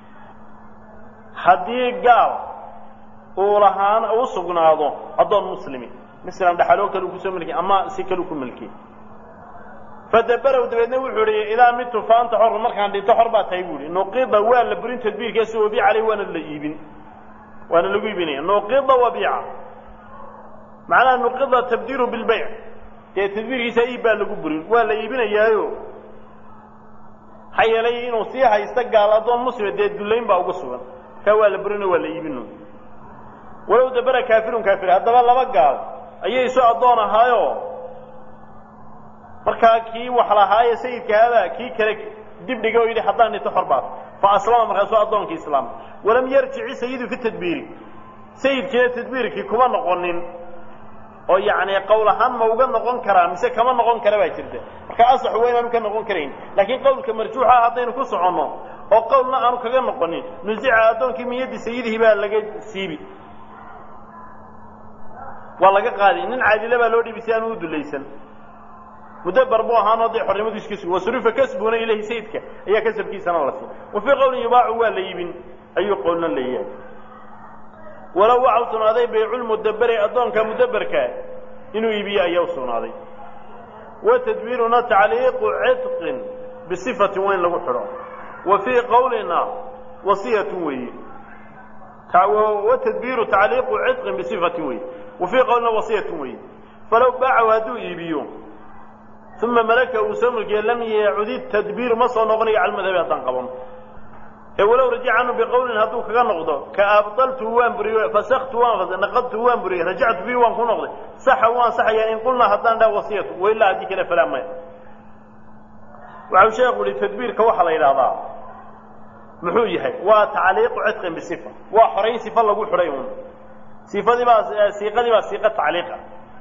haddii gaal uu lahaan u sugnaado addoon muslimi masalan dhaxaloo kale u kusoo milkiy ama si kale u ku milkiy fadabarow dabeedna wuxuu ihi idaa midtu faanta xor markaan dhinto xor baa tahay buu ihi nuqida waa la burin tadbiirkaasi wabiica caleyh waana la iibin waana lagu iibinaya nuqida wabiica macnaha nuqida tabdiiru bilbayc dee tadbiirkiisa iib baa lagu burin waa la iibinayaayo maxaa yeelay inuu sii haysto gaal addoon muslima dee dullayn baa uga sugan markaa waa la burino waa la iibino walow dabara kaafirun kaafir haddaba laba gaal ayay isu addoon ahaayo markaa kii wax lahaaye sayidkaaba kii kale dib dhiga oo yidhi haddaan dhinto xor baat fa aslama markaasuu addoonkii islaama walam yarjici sayidu fi tadbiiri sayidkiina tadbiirkii kuma noqonin oo yacni qowl ahaan ma uga noqon karaa mise kama noqon kara baa jirta marka asax waa inaanu ka noqon karayn laakiin qowlka marjuuxa haddaynu ku soconno oo qowlna aanu kaga noqonin nusica addoonkii min yaddi sayidihii baa laga siibi waa laga qaadi nin caadile baa loo dhibi si aanu u dulaysan mudabar buu ahaanoo dee xornimadu iska sugi wasurifa kasbuna ilahi sayidka ayaa kasabkiisana la siin wa fii qowlin yubaacu waa la iibin ayuu qowlna leeyahay walow waxa u sugnaaday bayculmudaberi addoonka mudaberka inuu iibiyo ayaa u sugnaaday wa tadbiiruna tacliiqu cidqin bisifatin waa in lagu xidho wa fii qowlina wasiyatun weeye wa tadbiiru tacliiqu cidqin bisifatin weeye wa fii qowlina wasiyatun weeye falow baacahu hadduu iibiyo uma malaka uu soo mulkiye lam yacudi tadbiiru ma soo noqonayo cala madhabi haddaan qaban ee walow rajaca canhu biqowlin hadduu kaga noqdo ka abdaltu waan buriyo fasaktu waan naqadtu waan buriyey rajactu bihi waan ku noqday saxa waan saxayaa in qulnaa haddaan dhaha wasiyatu wailaa haddii kale falaa maya waxau sheekhu yihi tadbiirka waxaa la yidhahdaa muxuu yahay waa tacliiqu cidqin bisifa waa xorayn sifa lagu xidhay un sifadii baa siiqadii baa siiqa tacliiqa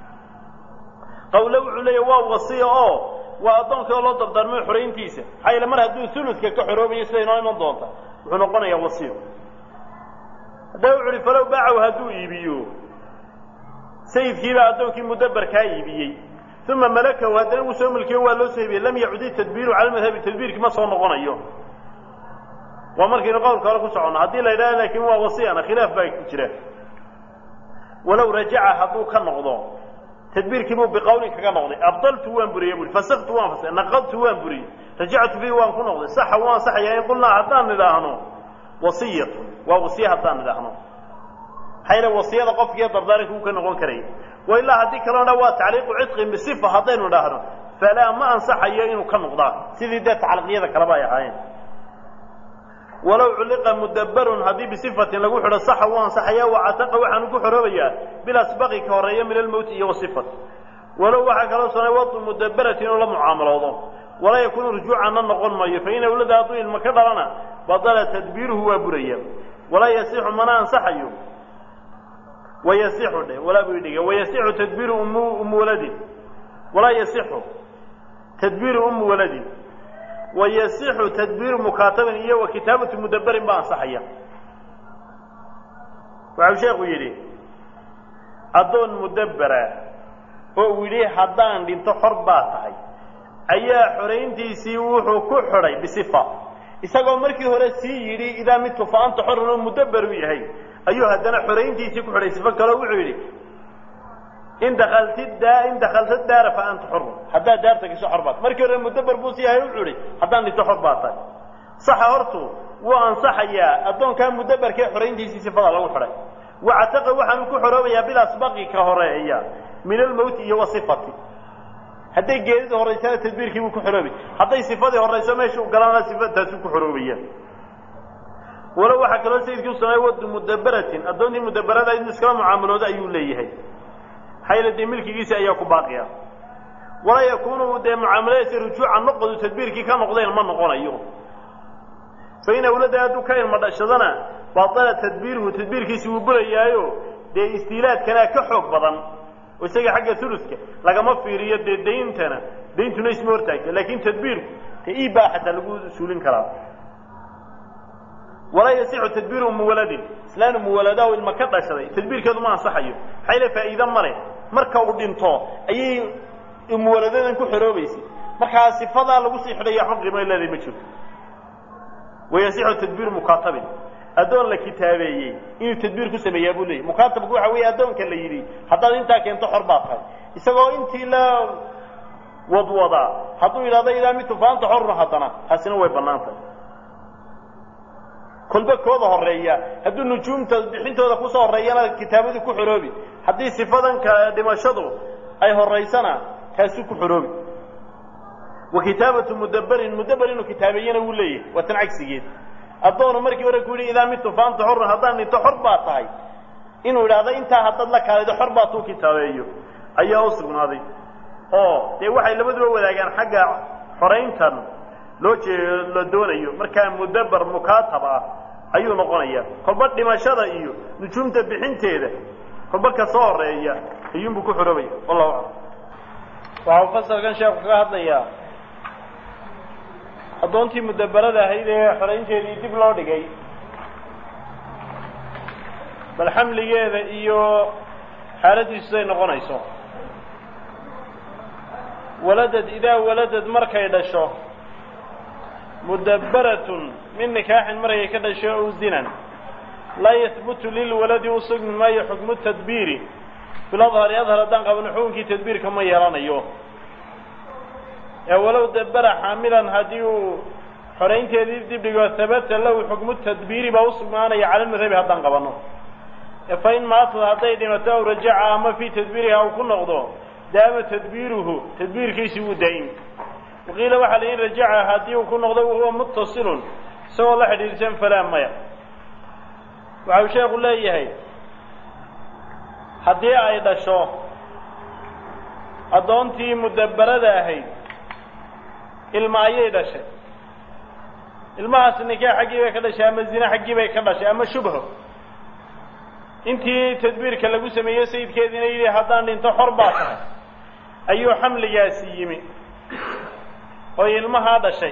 qawle wuxuu leeya waa wasiya oo waa addoonkii oo loo dardaarmay xorayntiisa maxaa yeele mar hadduu uludka ka xoroobayo sida inoo iman doonta wuxuu noqonayaa wasiyo haddaba wuxu uhi falow baacaw hadduu iibiyo sayidkiibaa addoonkii mudabarkaa iibiyey uma malakahu haddana uu soo mulkiyo waa loo soo iibiyey lam yacudi tadbiiru cala madhabi tadbiirkii ma soo noqonayo waa markaynu qowlka hore ku soconno haddii la yidhaha laakiin waa wasiyana khilaaf baa ku jira walow rajaca hadduu ka noqdo tadbiirkii buu biqawlin kaga noqday abdaltu waan buriyey bui fasaktu waan fasa naqadtu waan buriyey rajactu bihi waan ku noqday saxa waan saxayaa in qulnaa haddaan nidhaahno wasiyatu waa wasiye haddaan nidhaahno maxaa yeele wasiyada qofkiiyo dardaaranka uu ka noqon karaya wa ilaa haddii kaloo dha waa tacliiqu cidqin bisifa haddaynu idhaahno falaa ma ansaxayo inuu ka noqdaa sidii dee tacliiqyada kaleba ay ahaayeen walow culliqa mudabarun haddii bisifatin lagu xidho saxa wuu ansaxaya wacataqa waxaanu ku xoroobayaa bilasbaqi ka horeeya min almowti iyo wasifati walow waxaa kaloo sunay wadu mudabaratin inuu la mucaamaloodo walaa yakuunu rujuucanna noqon maayo fain awlada hadduu ilma ka dhalana badala tadbiiruhu waa buraya walaa yasixu mana ansaxayo wayasixu dhe walaa buu idhiga wayasixu tadbiiru umu umu waladin walaa yasixu tadbiiru umu waladin wayasixu tadbiiru mukaatabin iyo wa kitaabatu mudaberin baa ansaxaya waxau sheekhu yidhi addoon mudabbera oo uu yidhi haddaan dhinto xor baa tahay ayaa xorayntiisii wuxuu ku xidhay bisifa isagoo markii hore sii yidhi idaa midtu fa anta xorun oo mudabber u yahay ayuu haddana xorayntiisii ku xidhay sifo kaleo wuxuu yidhi in dakalti daa in dakalta daara fa anta xorun haddaad daarta gasho xor baad markii hore mudabber buu sii yahay wuxuu yidhi haddaan dhinto xor baa tahay saxa hortu wuu ansaxayaa addoonkaa mudabberkee xorayntiisii sifada lagu xidhay wacataqa waxaanu ku xoroobayaa bilasbaqi ka horeeya min almowti iyo wasifati hadday geedida horaysana tadbiirkii buu ku xoroobi hadday sifadii horayso meesha u galana sifataasuu ku xoroobaya walow waxaa kaloo sayidkii usamay wadu mudaberatin addoontii mudaberada in iskala mucaamalooda ayuu leeyahay maxaa yeele dee milkigiisi ayaa ku baaqiya walaa yakuunu dee mucaamaladiisa rujuuca noqodu tadbiirkii ka noqdeen ma noqonayo fain awlada hadduu ka ilma dhashadana baala tadbiiruhu tadbiirkiisi wuu burayaayo dee istiilaadkanaa ka xoog badan oo isaga xagga uluska lagama fiiriyo dee dayntana dayntuna isma hortaagta laakin tadbiirku te ibaa xataa lagu suulin karaa walaa yasixu tadbiiru muwaladin islaan muwaladaho ilma ka dhashaday tadbiirkeedu ma ansaxayo maxaa yale faa'iide male marka uu dhinto ayay muwaladadan ku xoroobaysay markaa sifadaa lagu sii xidhaya waxba qiimo leedahay ma jirto wayasixu tadbiiru mukaatabin addoon la kitaabeeyey inuu tadbiir ku sameeyaa buu leeyay mukaatabku waxa weeye addoonka la yidhi haddaad intaa keento xor baa tahay isagoo intii la wadwadaa hadduu yidhahdo idaa mitu faanta xorun haddana taasina way bannaan tahay kolba kooda horeeya hadduu nujuumta bixintooda kusoo horeeyana kitaabadii ku xoroobi haddii sifadanka dhimashadu ay horaysana taasuu ku xoroobi wa kitaabatu mudaberin mudaber inuu kitaabeeyana wuu leeyahay waa tan cagsigeed addoonu markii hore ku yidhi idaa mitu faanta xorun haddaan dhinto xor baa tahay inuu idhaahdo intaa haddaad la kaalido xor baa tuu kitaabeeyo ayaa u sugnaaday oo dee waxay labaduba wadaagaan xagga xorayntan loo jee la doonayo markaa mudaber mukaatab ah ayuu noqonaya kolba dhimashada iyo nujuumta bixinteeda kolba ka soo horeeya ayuunbuu ku xoroobaya wallahu aclam waxau fasalkan sheekhu kaga hadlayaa addoontii mudabarada ahayd ee xoraynteedii dib loo dhigay bal xamligeeda iyo xaaladiisu siday noqonayso waladad idaa waladad markay dhasho mudabbaratun min nikaaxin markay ka dhasho ow zinan laa yahbutu lilwaladi u sugmi maayo xukmu tadbiiri fil adhari adhar haddaan qabno xukunkii tadbiirka ma yeelanayo ee walow dabbara xaamilan haddii uu xoraynteedii dib dhigo habata lahu xukmu tadbiiri baa usugnaanaya cala madhabi haddaan qabanno fa in maatad hadday dhimato aw rajaca ama fii tadbiiriha uu ku noqdo daama tadbiiruhu tadbiirkiisi wuu daa'imi waqiila waxaa la in rajaca haddii uu ku noqdo wahuwa muttasilun isagoo la xidhiidhsan falaa maya waxa uu sheekhu leeyahay haddii ay dhasho addoontii mudabbarada ahayd ilma ayay dhashay ilmahaas nikaax xaggii bay ka dhashay ama zine xaggii bay ka dhashay ama shubho intii tadbiirka lagu sameeyey sayidkeediina yidhi haddaan dhinto xor baa tahay ayuu xamligaasi yimi oo ilmahaa dhashay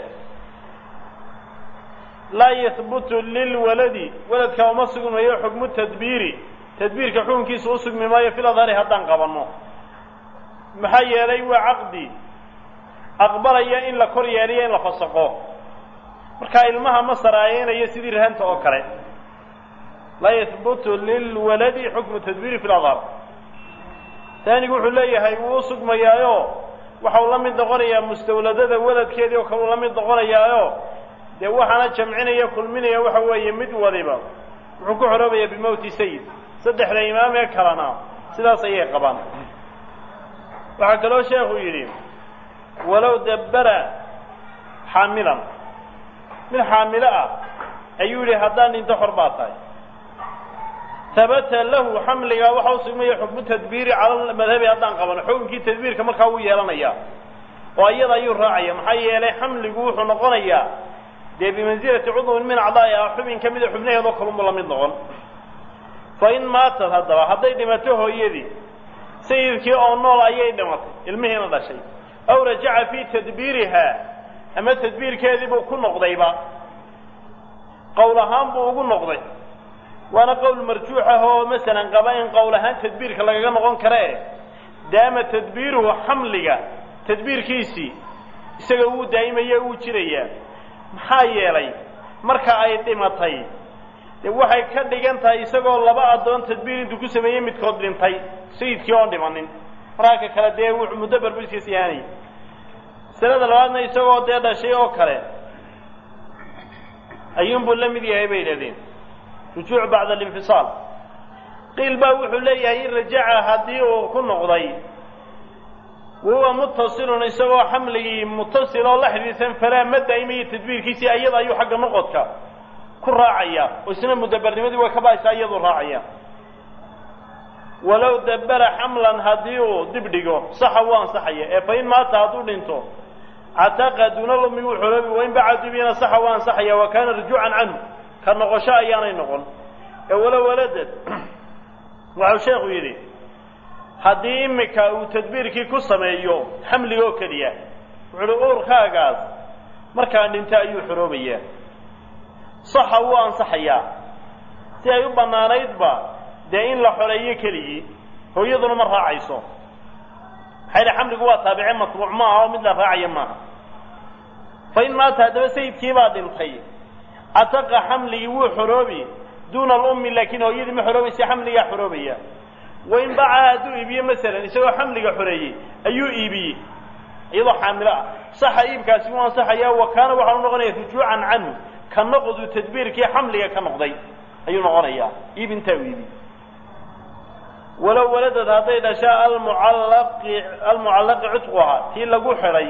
laa yahbutu lilwaladi waladka uma sugmayo xukmu tadbiiri tadbiirka xukunkiisa u sugmi maayo fil adhari haddaan qabanno maxaa yeelay waa caqdi aqbalaya in la kor yeeliyo in la fasaqo markaa ilmaha ma saraayeynayo sidii rahanta oo kale laa yahbutu lilwaladi xukmu tadbiiri fi ladhar taanigu wuxuu leeyahay wuu u sugmayaayo waxau la mid noqonayaa mustawladada waladkeedii oo kale uu la mid noqonayaayo dee waxaana jamcinaya kulminaya waxa weeye mid wadiba wuxuu ku xoroobaya bimowti sayid saddexda imaam ee kalena sidaas ayay qabaan waxaa kaloo sheekhu yidhi walow dabbara xaamilan mid xaamilo ah ayuu yidhi haddaan dhinto xor baa tahay habata lahu xamligaa waxa u sugmaya xukmu tadbiiri cala madhabi haddaan qabano xukunkii tadbiirka markaa wuu yeelanaya oo iyada ayuu raacaya maxaa yeelay xamligu wuxuu noqonayaa dee bimansilati cudwin min acdaa'i ah xubin ka mida xubnaheedoo kalunbu la mid noqon fa in maatad haddaba hadday dhimato hooyadii sayidkii oo nool ayay dhimatay ilmihiina dhashay aw rajaca fii tadbiirihaa ama tadbiirkeedii buu ku noqdayba qowl ahaan buu ugu noqday waana qowl marjuux ah oo masalan qaba in qowl ahaan tadbiirka lagaga noqon kare daama tadbiiruhu xamliga tadbiirkiisii isaga wuu daa'imaya wuu jirayaa maxaa yeelay marka ay dhimatay dee waxay ka dhigan tahay isagoo laba addoon tadbiir intuu ku sameeyey midkood dhintay sayidkii oon dhimanin markaa ka kale dee wuxuu muddabar bu iska siyaanayay masalada labaadna isagoo dee dhashay oo kale ayuunbuu la mid yahay bay yidhahdeen rujuuc bacda alinfisaal qiil baa wuxuu leeyahay in rajaca haddii uu ku noqday wahuwa muttasilun isagoo xamligii muttasil oo la xidhiidsan falaa ma daa'imayo tadbiirkiisii ayada ayuu xagga noqodka ku raacaya oo isna mudabbarnimadii waa ka ba'aysaa iyaduu raacaya walow dabbara xamlan haddii uu dib dhigo saxa wuu ansaxaya ee fa in maata hadduu dhinto cataqa duuna lumi wuu xoroobi wain bacadubiyana saxa wuu ansaxaya wa kaana rujuucan canhu ka noqosho ayaanay noqon ee walow waladad waxau sheekhu yidhi haddii imika uu tadbiirkii ku sameeyo xamliga oo keliya wuxuu uhi uurkaagaas markaa dhinto ayuu xoroobayaa saxa wuu ansaxayaa si ay u bannaanaydba dee in la xoreeyo keligii hooyaduna ma raacayso maxaa yidhi xamligu waa taabice matbuuc ma aha oo mid la raacaya maaha fa in maata haddaba sayidkiibaa dhintay cataqa xamligii wuu xoroobi duuna alummi laakiin hooyadii ma xoroobaysa xamligaa xoroobaya wain baca hadduu iibiye masalan isagoo xamliga xoreeyey ayuu iibiyey iyadoo xaamilo ah saxa iibkaasi wuu ansaxayaa wa kaana waxaanu noqonaya rujuucan canhu ka noqdu tadbiirkii xamliga ka noqday ayuu noqonayaa iib intaa u iibi walow waladad hadday dhashaa almucallaqi almucallaqi cutquhaa tii lagu xidhay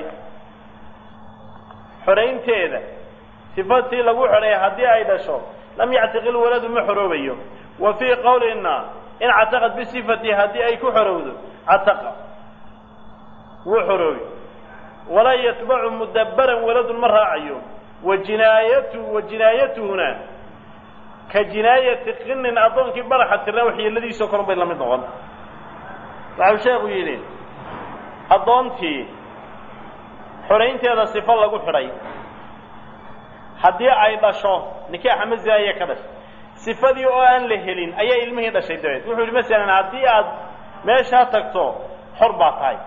xoraynteeda sifa tii lagu xidhay haddii ay dhasho lam yactiqil waladu ma xoroobayo wa fii qowlina in cataqad bisifati haddii ay ku xorowdo cataqa wuu xoroobi walaa yatbacu mudabbaran waladun ma raacayo wa jinaayatu wa jinaayatuhuna ka jinaayati qinin addoonkii baraxa tirna waxyeeladiisoo kale bay la mid noqon waxau sheekhu yidhi addoontii xoraynteeda sifo lagu xidhay haddii ay dhasho nikaaxa maziaya ka dhashay sifadii oo aan la helin ayaa ilmihii dhashay dabeed wuxuu yidhi masalan haddii aad meeshaa tagto xor baa tahay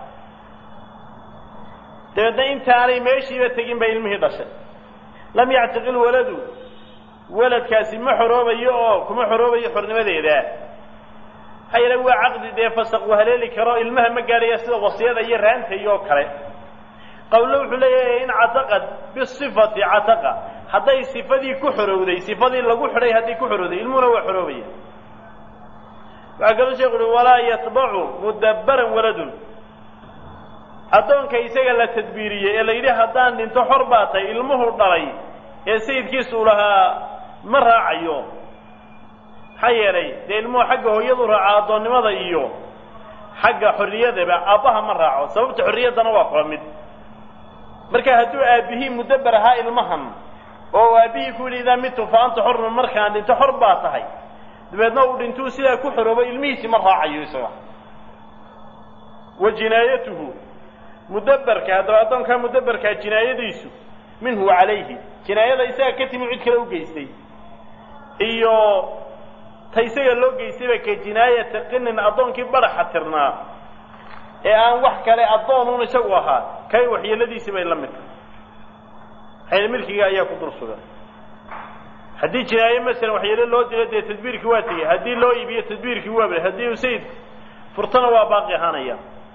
dabeedna intaanay meeshiiba tegin bay ilmihii dhashay lam yactiqil waladu waladkaasi ma xoroobayo oo kuma xoroobayo xornimadeeda maxaa yeele waa caqdi dee fasaq uu haleeli karo ilmaha ma gaadhaya sida wasiyada iyo raanta iyo kale qawlo wuxuu leeyahay in cataqad bisifati cataqa hadday sifadii ku xorowday sifadii lagu xidhay hadday ku xorowday ilmuhuna waa xoroobaya waxaa kaloo sheekhu uhi walaa yatbacu mudabbaran waladun addoonka isaga la tadbiiriyey ee la yidhi haddaan dhinto xor baa tahay ilmuhu dhalay ee sayidkiisu lahaa ma raacayo maxaa yeelay dee ilmuhu xagga hooyadu raaca addoonnimada iyo xagga xorriyadaba aabbaha ma raaco sababta xorriyaddana waa kula mid marka hadduu aabbihii mudabber ahaa ilmahan oo aabbihii ku yidhi idaa mitu fa anta xorun markaan dhinto xor baa tahay dabeedna uu dhintuu sidaa ku xoroobo ilmihiisi ma raacayo isaga wa jinaayatuhu mudabberka haddaba addoonkaa mudabberkaa jinaayadiisu minhu calayhi jinaayada isaga ka timi cid kale u geystay iyo ta isaga loo geystayba ka jinaayata qinin addoonkii baraxa tirnaa ee aan wax kale addoonun isagu ahaa kay waxyeeladiisi bay la mid tahay xayl milkiga ayaa ku dul sugan haddii jinaaye masalan waxyeelo loo dilo dee tadbiirkii waa tegey haddii loo iibiyo tadbiirkii waa bray haddii uu sayid furtana waa baaqi ahaanaya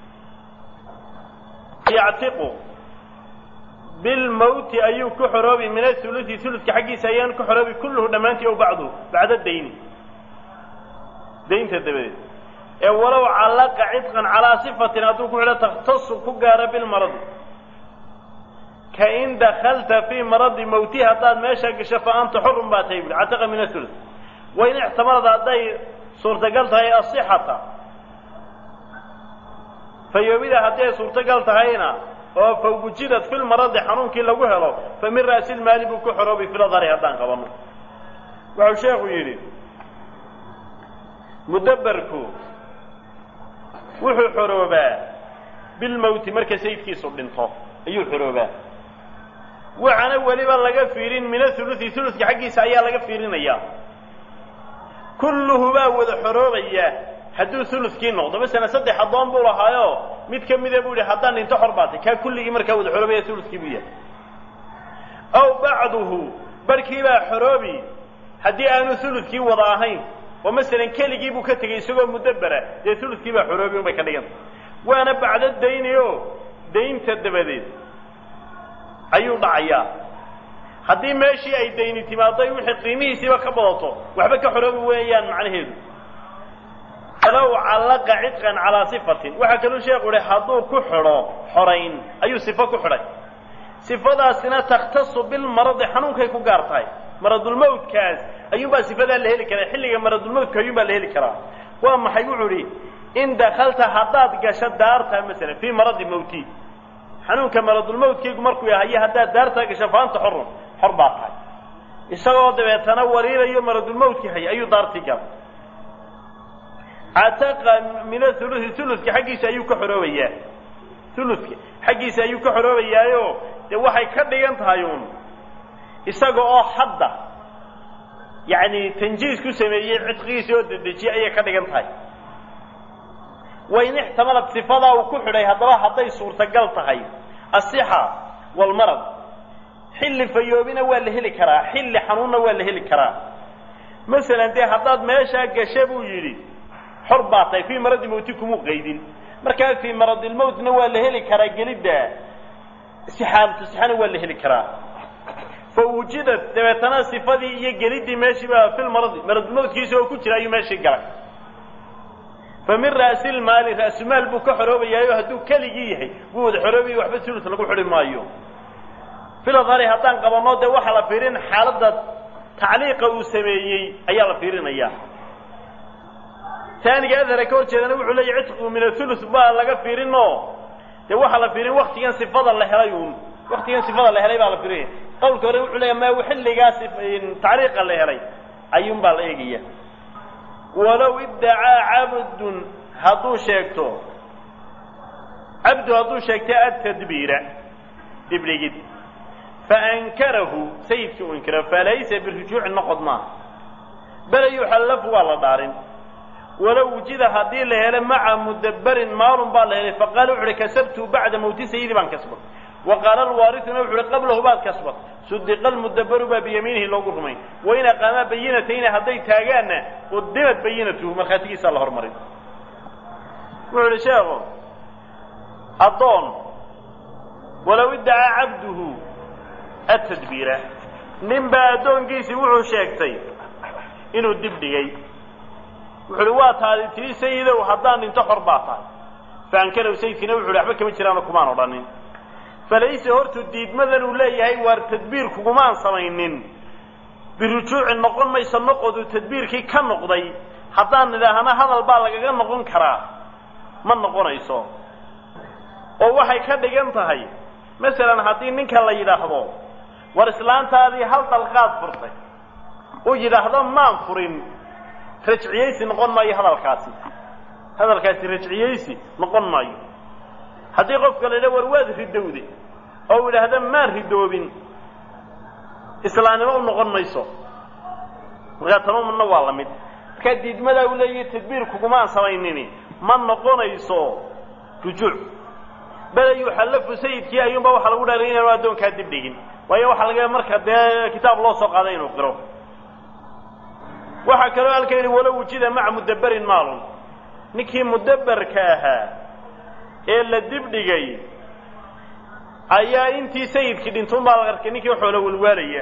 yactiqu bilmawti ayuu ku xoroobi min athuluthi thuluska xaggiisa ayaan ku xoroobi kulluhu dhammaantii ow bacduhu bacda dayni daynta dabadeed ee walow callaqa cidqan calaa sifatin hadduu ku xidho takhtasu ku gaaro bilmaradi ka in dakalta fii maradi mawti haddaad meesha gasho fa anta xurun baa tahay buhi cataqa min athuluth wain ixtamalad hadday suurtagal tahay asixata fayoobida haddii ay suurtagal tahayna oo fa wujidad fi lmaradi xanuunkii lagu helo fa min ra'si lmaali buu ku xoroobi filadari haddaan qabanno wuxuu sheekhu yidhi mudabberku wuxuu xoroobaa bilmowti marka sayidkiisu dhinto ayuu xoroobaa waxaana weliba laga fiirin min athuluthi thuluska xaggiisa ayaa laga fiirinayaa kulluhu baa wada xoroobaya hadduu thuluskii noqdo masalan saddex addoon buu lahaayo mid ka mida buu yihi haddaan dhinto xor baatay kaa kulligii markaa wada xoroobaya thuluskii buu yahay aw bacduhu barkii baa xoroobi haddii aanu thuluskii wada ahayn oo masalan keligii buu ka tegey isagoo mudabbera dee thuluskii baa xoroobi unbay ka dhiganta waana bacdo dayni o daynta dabadeed ayuu dhacayaa haddii meeshii ay dayni timaaday wixii qiimihiisiiba ka badato waxba ka xoroobi weeyaan macnaheedu falow callaqa cidqan calaa sifatin waxaa kaluu sheekhu uhi hadduu ku xidho xorayn ayuu sifo ku xidhay sifadaasina takhtasu bilmaradi xanuunkay ku gaar tahay maradulmawtkaas ayuunbaa sifadaa la heli karaa xilliga maradulmawtka ayuunbaa la heli karaa waa maxay wuxuu idhi in dakalta haddaad gasho daarta masalan fii maradi mawti xanuunka maradulmawtkaygu markuu yahayo haddaad daartaa gasho faanta xorun xor baa tahay isagoo dabeetana wariirayo maradulmawtkii haya ayuu daartii galay cataqa min athuluthi thuluska xaggiisa ayuu ka xoroobayaa thuluska xaggiisa ayuu ka xoroobayaayo dee waxay ka dhigan tahay uun isaga oo hadda yacni tanjiis ku sameeyey cidqigiisa oo dedejiyey ayay ka dhigan tahay wain ixtamalad sifadaa uu ku xidhay haddaba hadday suurtagal tahay asixa walmarad xilli fayoobina waa la heli karaa xilli xanuunna waa la heli karaa masalan dee haddaad meeshaa gasha buu yidhi xor baa tahay fii maradi mawti kumuu qaydin markaa fii maradilmawtna waa la heli karaa gelidda sixaalatu sixana waa la heli karaa fa wujidad dabeetana sifadii iyo geliddii meeshiiba filmaradi maradulmawtkiisa oo ku jira ayuu meeshii galay fa min ra'si lmaali ra'sumaal buu ka xoroobayaayo hadduu keligii yahay wuu wada xoroobaya waxba sulus lagu xidhi maayo filadhari haddaan qabanno dee waxaa la fiirin xaaladda tacliiqa uu sameeyey ayaa la fiirinayaa taaniga adhara ka hor jeedana wuxuu leeyahy cidqigu min athuluth baa laga fiirinoo dee waxaa la fiirin waktigan sifada la helay uun waktigan sifada la helay baa la fiirinaya qawlka hore wuxuu leeyahy ma xilligaas tacliiqa la helay ayuunbaa la eegaya walow iddacaa cabdun hadduu sheegto cabdu hadduu sheegtay atadbiira dibdhigid faankarahu sayidkii uu inkiro falaysa birujuuci noqod maaha bale yuxallafu waa la dhaarin walow wujida haddii la helo maca mudabberin maalun baa la helay faqaala wuxu uhi kasabtu bacda mawti sayidi baan kasbad wa qaala alwaarisuna wuxu uhi qablahu baad kasbad sudiqa almudabberu baa biyamiinihi loogu rumayn wain aqaamaa bayinatayni hadday taagaanna qudimad bayinatuhu markhaatigiisaa la hormarin wuxuu ihi sheekhu addoon walow iddacaa cabduhu atadbiira nin baa addoonkiisii wuxuu sheegtay inuu dib dhigay wuxu uhi waa taadi tii sayidow haddaan dhinto xor baa tahay faankalow sayidkiina wuxu uhi waxba kama jiraano kumaan odhanin falayse hortu diidmadan uu leeyahay waar tadbiir kugumaan samaynin birujuuci noqon mayso noqodu tadbiirkii ka noqday haddaan nidhaahna hadal baa lagaga noqon karaa ma noqonayso oo waxay ka dhigan tahay masalan haddii ninka la yidhaahdo war islaantaadii hal dalqaad furtay uu yidhaahdo maan furin rajciyeysi noqon maayo hadalkaasi hadalkaasi rajciyeysi noqon maayo haddii qofka la yidhaha war waad ridowde oo uu yidhaahdo maan ridoobin islaamnimo u noqon mayso markaa tamamuna waa la mid markaa diidmadaa uu leeyahay tadbiir kugumaan samaynini ma noqonayso rujuuc bale yuxallafu sayidkii ayuunba waxaa lagu dhaaray inaanu addoonkaa dib dhigin waayo waxaa laga marka dee kitaab loo soo qaaday inuu qiro waxaa kaloo halka yidhi walow wujida maca mudabberin maalun ninkii mudabberka ahaa ee la dib dhigay ayaa intii sayidkii dhintay unbaa la arkay ninkii xoola walwaalaya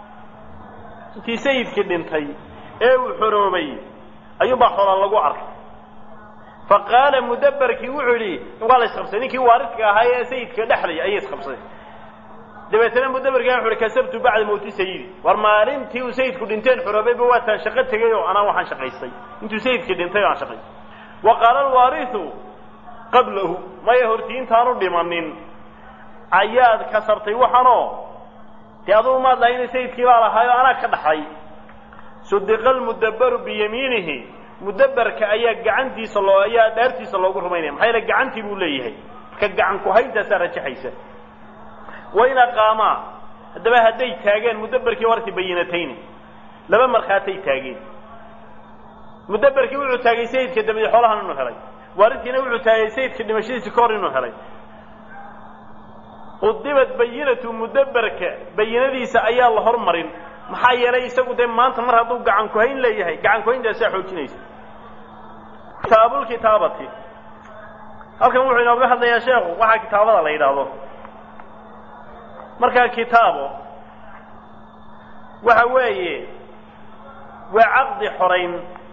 intii sayidkii dhintay ee uu xoroobay ayuunbaa xoola lagu arkay fa qaala mudabberkii wuxuu yidhi waa la isqabsaday ninkii waaridka ahaa ee sayidka dhexlay ayay isqabsaday dabeetana mudabberkaa wuxu uhi kasabtu bacda mawti sayidi war maalintii uu sayidku dhinteen xoroobayba waa taa shaqo tegay oo anaa waxaan shaqaystay intuu sayidkii dhintay aan shaqaystay wa qaala alwaarisu qablahu maya hortii intaanu dhimanin ayaad kasabtay waxaanoo dee adugu maad lahay ina sayidkii baa lahaayo anaa ka dhaxlay sudiqa almudabbaru biyamiinihi mudabberka ayaa gacantiisa loo ayaa dhaartiisa loogu rumaynaya maxaa yaele gacantii buu leeyahay marka gacan ku-hayntaasaa rajaxaysa wain aqaamaa haddaba hadday taageen mudabberkii warti bayinatayni laba markhaatay taageen mudabberkii wuxuu taagay sayidka dabadi xoolahan inuu helay waaridkiina wuxuu taagay sayidka dhimashadiisi ka hor inuu helay qudimad bayinatu mudabberka bayinadiisa ayaa la hormarin maxaa yeelay isagu dee maanta mar hadduu gacan ku-hayn leeyahay gacan ku-hayntaasaa xoojinaysa kitaabulkitaabati halkan wuxuu inooga hadlayaa sheekhu waxaa kitaabada la yidhaahdo markaa kitaabo waxa weeye waa caqdi xorayn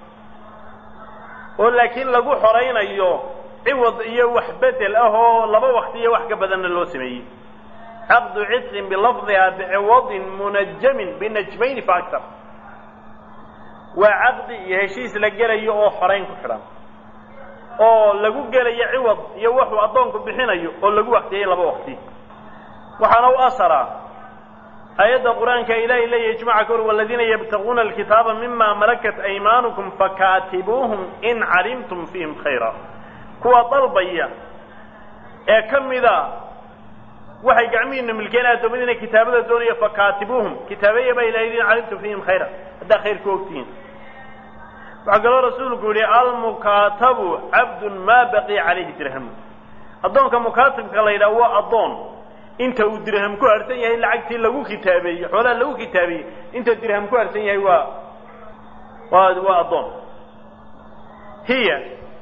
oo laakiin lagu xoraynayo ciwad iyo wax bedel ah oo laba wakti iyo wax ka badanna loo sameeyey caqdu cidqin bilafdiha biciwadin munajamin binajmayni fa aktar waa caqdi iyo heshiis la gelayo oo xorayn ku xidhan oo lagu gelayo ciwad iyo waxuu addoonku bixinayo oo lagu waktiyey laba wakti waxaana u asara aayadda qur-aanka ilaahay leeyahy ijmaca kor waladiina yabtaguuna alkitaaba mima malakat aymaanukum fakaatibuuhum in calimtum fiihim khayra kuwa dalbaya ee ka mida waxay gacmihiina milkeen addoommadiina kitaabada doonaya fakaatibuuhum kitaabeeya baa ilahay in calimtum fiihim khayra haddaa khayr ku ogtihiin waxaa kaloo rasuulku yihi almukaatabu cabdun maa baqiya calayhi dirhamu addoonka mukaatibka la yidhaha waa addoon inta uu dirham ku harsan yahay lacagtii lagu kitaabeeyey xoolaha lagu kitaabeeyey inta dirham ku harsan yahay waa waa waa addoon hiya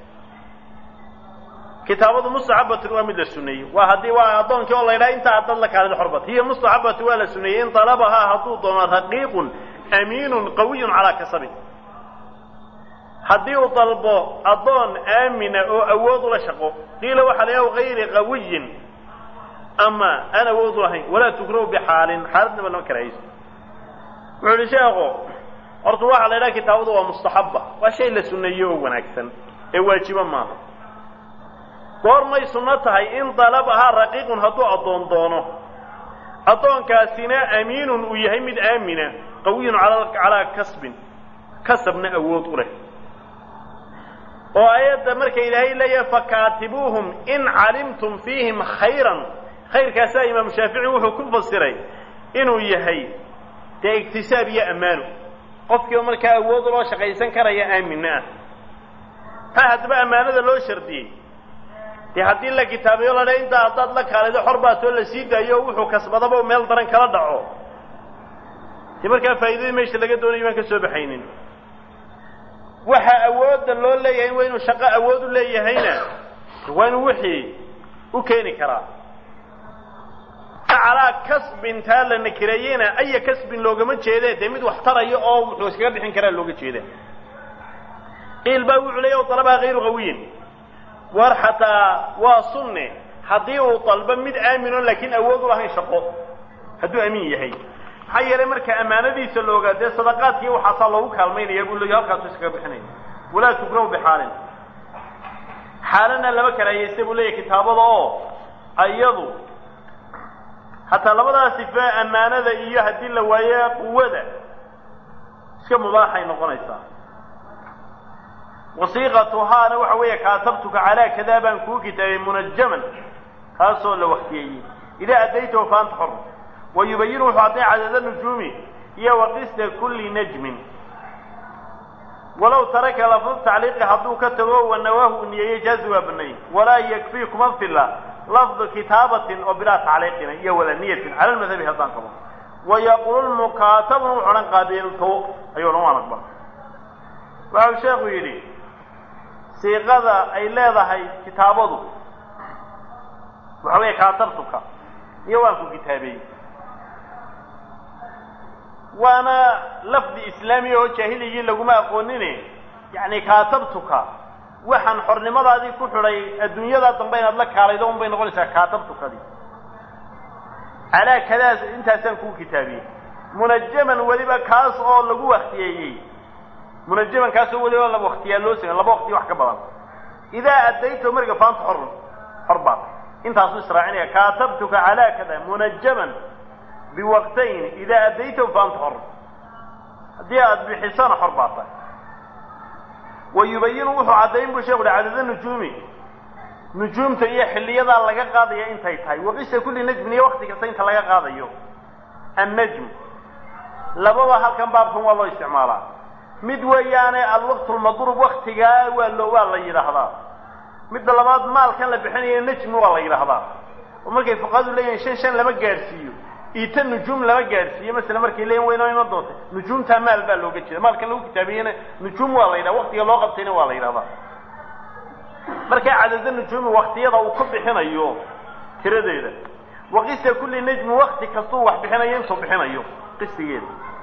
kitaabadu mustaxabatun waa mid la suneeyey waa haddii waa addoonkii oo la ydhaha intaa dad la kaalid xorbat hiya mustaxabatu waa la suneeyey in talabahaa hadduu doono raqiiqun amiinun qawiyun calaa kasabin haddii uu dalbo addoon aamina oo awood ula shaqo qiila waxaa la gayri qawiyin ama aan awood lahayn walaa tukrahu bixaalin xaaladnaba lama karahayso wuxuu ihi sheekhu horta waxaa la ydhaha kitaabadu waa mustaxaba waa shay la suneeyo oo wanaagsan ee waajibo maaha goormay sunno tahay in dalabahaa raqiiqun hadduu addoon doono addoonkaasina amiinun uu yahay mid aamina qawiyun calaa kasbin kasabna awood u leh oo aayadda marka ilaahay leeyahay fakaatibuuhum in calimtum fiihim khayran khayrkaasaa imaamu shaafici wuxuu ku fasiray inuu yahay dee iktisaab iyo ammaano qofkiiba markaa awood loo shaqaysan karaya aaminna ah taa haddaba ammaanada loo shardiyey dee haddii la kitaabayo la dha intaa haddaad la kaalido xor baatoo la sii daayo o wuxuu kasbadaba meel daran kala dhaco dee markaa faa'iidadii meesha laga doonayo baan ka soo baxaynin waxa awoodda loo leeyahay waa inuu shaqo awood u leeyahayna waa inuu wixii u keeni karaa calaa kasbin taa la nakireeyena aya kasbin loogama jeede dee mid wax taraya oo wuxuu iskaga bixin karaa looga jeeda qiil baa wuxuu leeya dalabaa hayru qawiyin war xataa waa sunne haddii uu dalbo mid aamino laakiin awood u lahayn shaqo hadduu amiin yahay maxaa yeelay marka ammaanadiisa la ogaa dee sadaqaadkii waxaasaa loogu kaalmaynaya buu leeya halkaasu iskaga bixinaya walaa tukrahu bixaalin xaalana lama karaayeysta buu leeyahy kitaabada oo ayadu hataa labadaa sife ammaanada iyo haddii la waayo quwada iska mubaaxay noqonaysaa wasiiqatuhaana waxa weeye kaatabtuka calaa kadaa baan kuu kitaabay munajaman kaasoo la waktiyeeyey idaa addaytahu faanta xor wa yubayinu wuxuu cadday cadada nujuumi iyo waqista kulli najmin walow taraka lafdu tacliiqi hadduu ka tago wanawaahu u niyeeye jaazi waa banay walaa yakfii kuma filla lafdu kitaabatin oo bilaa tacliiqina iyo wala niyatin cala lmadhabi haddaan qabo wayaqulu lmukaatabun wuxu odhan qaabilto ayuu odhan waan aqbal waxau sheekhu yidhi siiqada ay leedahay kitaabadu waxa weeye kaatabtuka iyo waan ku kitaabeeyey waana lafdi islaamiya oo jaahiligii laguma aqoonine yacni kaatabtuka waxaan xornimadaadii ku xidhay adduunyadaa dambe inaad la kaalaydo un bay noqonaysaa kaatabtukadii calaa kadaas intaasaan kuu kitaabiyey munajaman weliba kaas oo lagu waktiyeeyey munajaman kaasoo weliba laba waktiyaa loo samey laba wakti wax ka badan idaa addayto marka faanta xor xor baad intaasuu israacinaya kaatabtuka calaa kada munajaman biwaqtayn idaa addaytahu faanta xor haddii aada bixisana xor baad tahay wa yubayinu wuxuu caddayn buu sheeku uhi cadada nujuumi nujuumta iyo xilliyadaa laga qaadaya intay tahay waqisa kulli najmin iyo wakti kasta inta laga qaadayo annajm lababa halkan baabkan waa loo isticmaalaa mid weeyaane alwaqt lmadruub waktigaa waa loo waa la yidhaahdaa midda labaad maalkan la bixinayo najmi waa la yidhaahdaa oo markay fuqahadu leeyihin shan shan lama gaadhsiiyo ita nujuum lama gaadhsiiyo masala markay leeyihin waynoo iman doonta nujuumtaa maal baa looga jeeda maalkan lagu kitaabiyena nujuum waa la yidhaha waktiga loo qabtayna waa la yidhahdaa markaa cadada nujuumi waktiyada uu ku bixinayo tiradeeda waqisa kulli najmi wakti kastuu wax bixinayo intuu bixinayo qisigeeda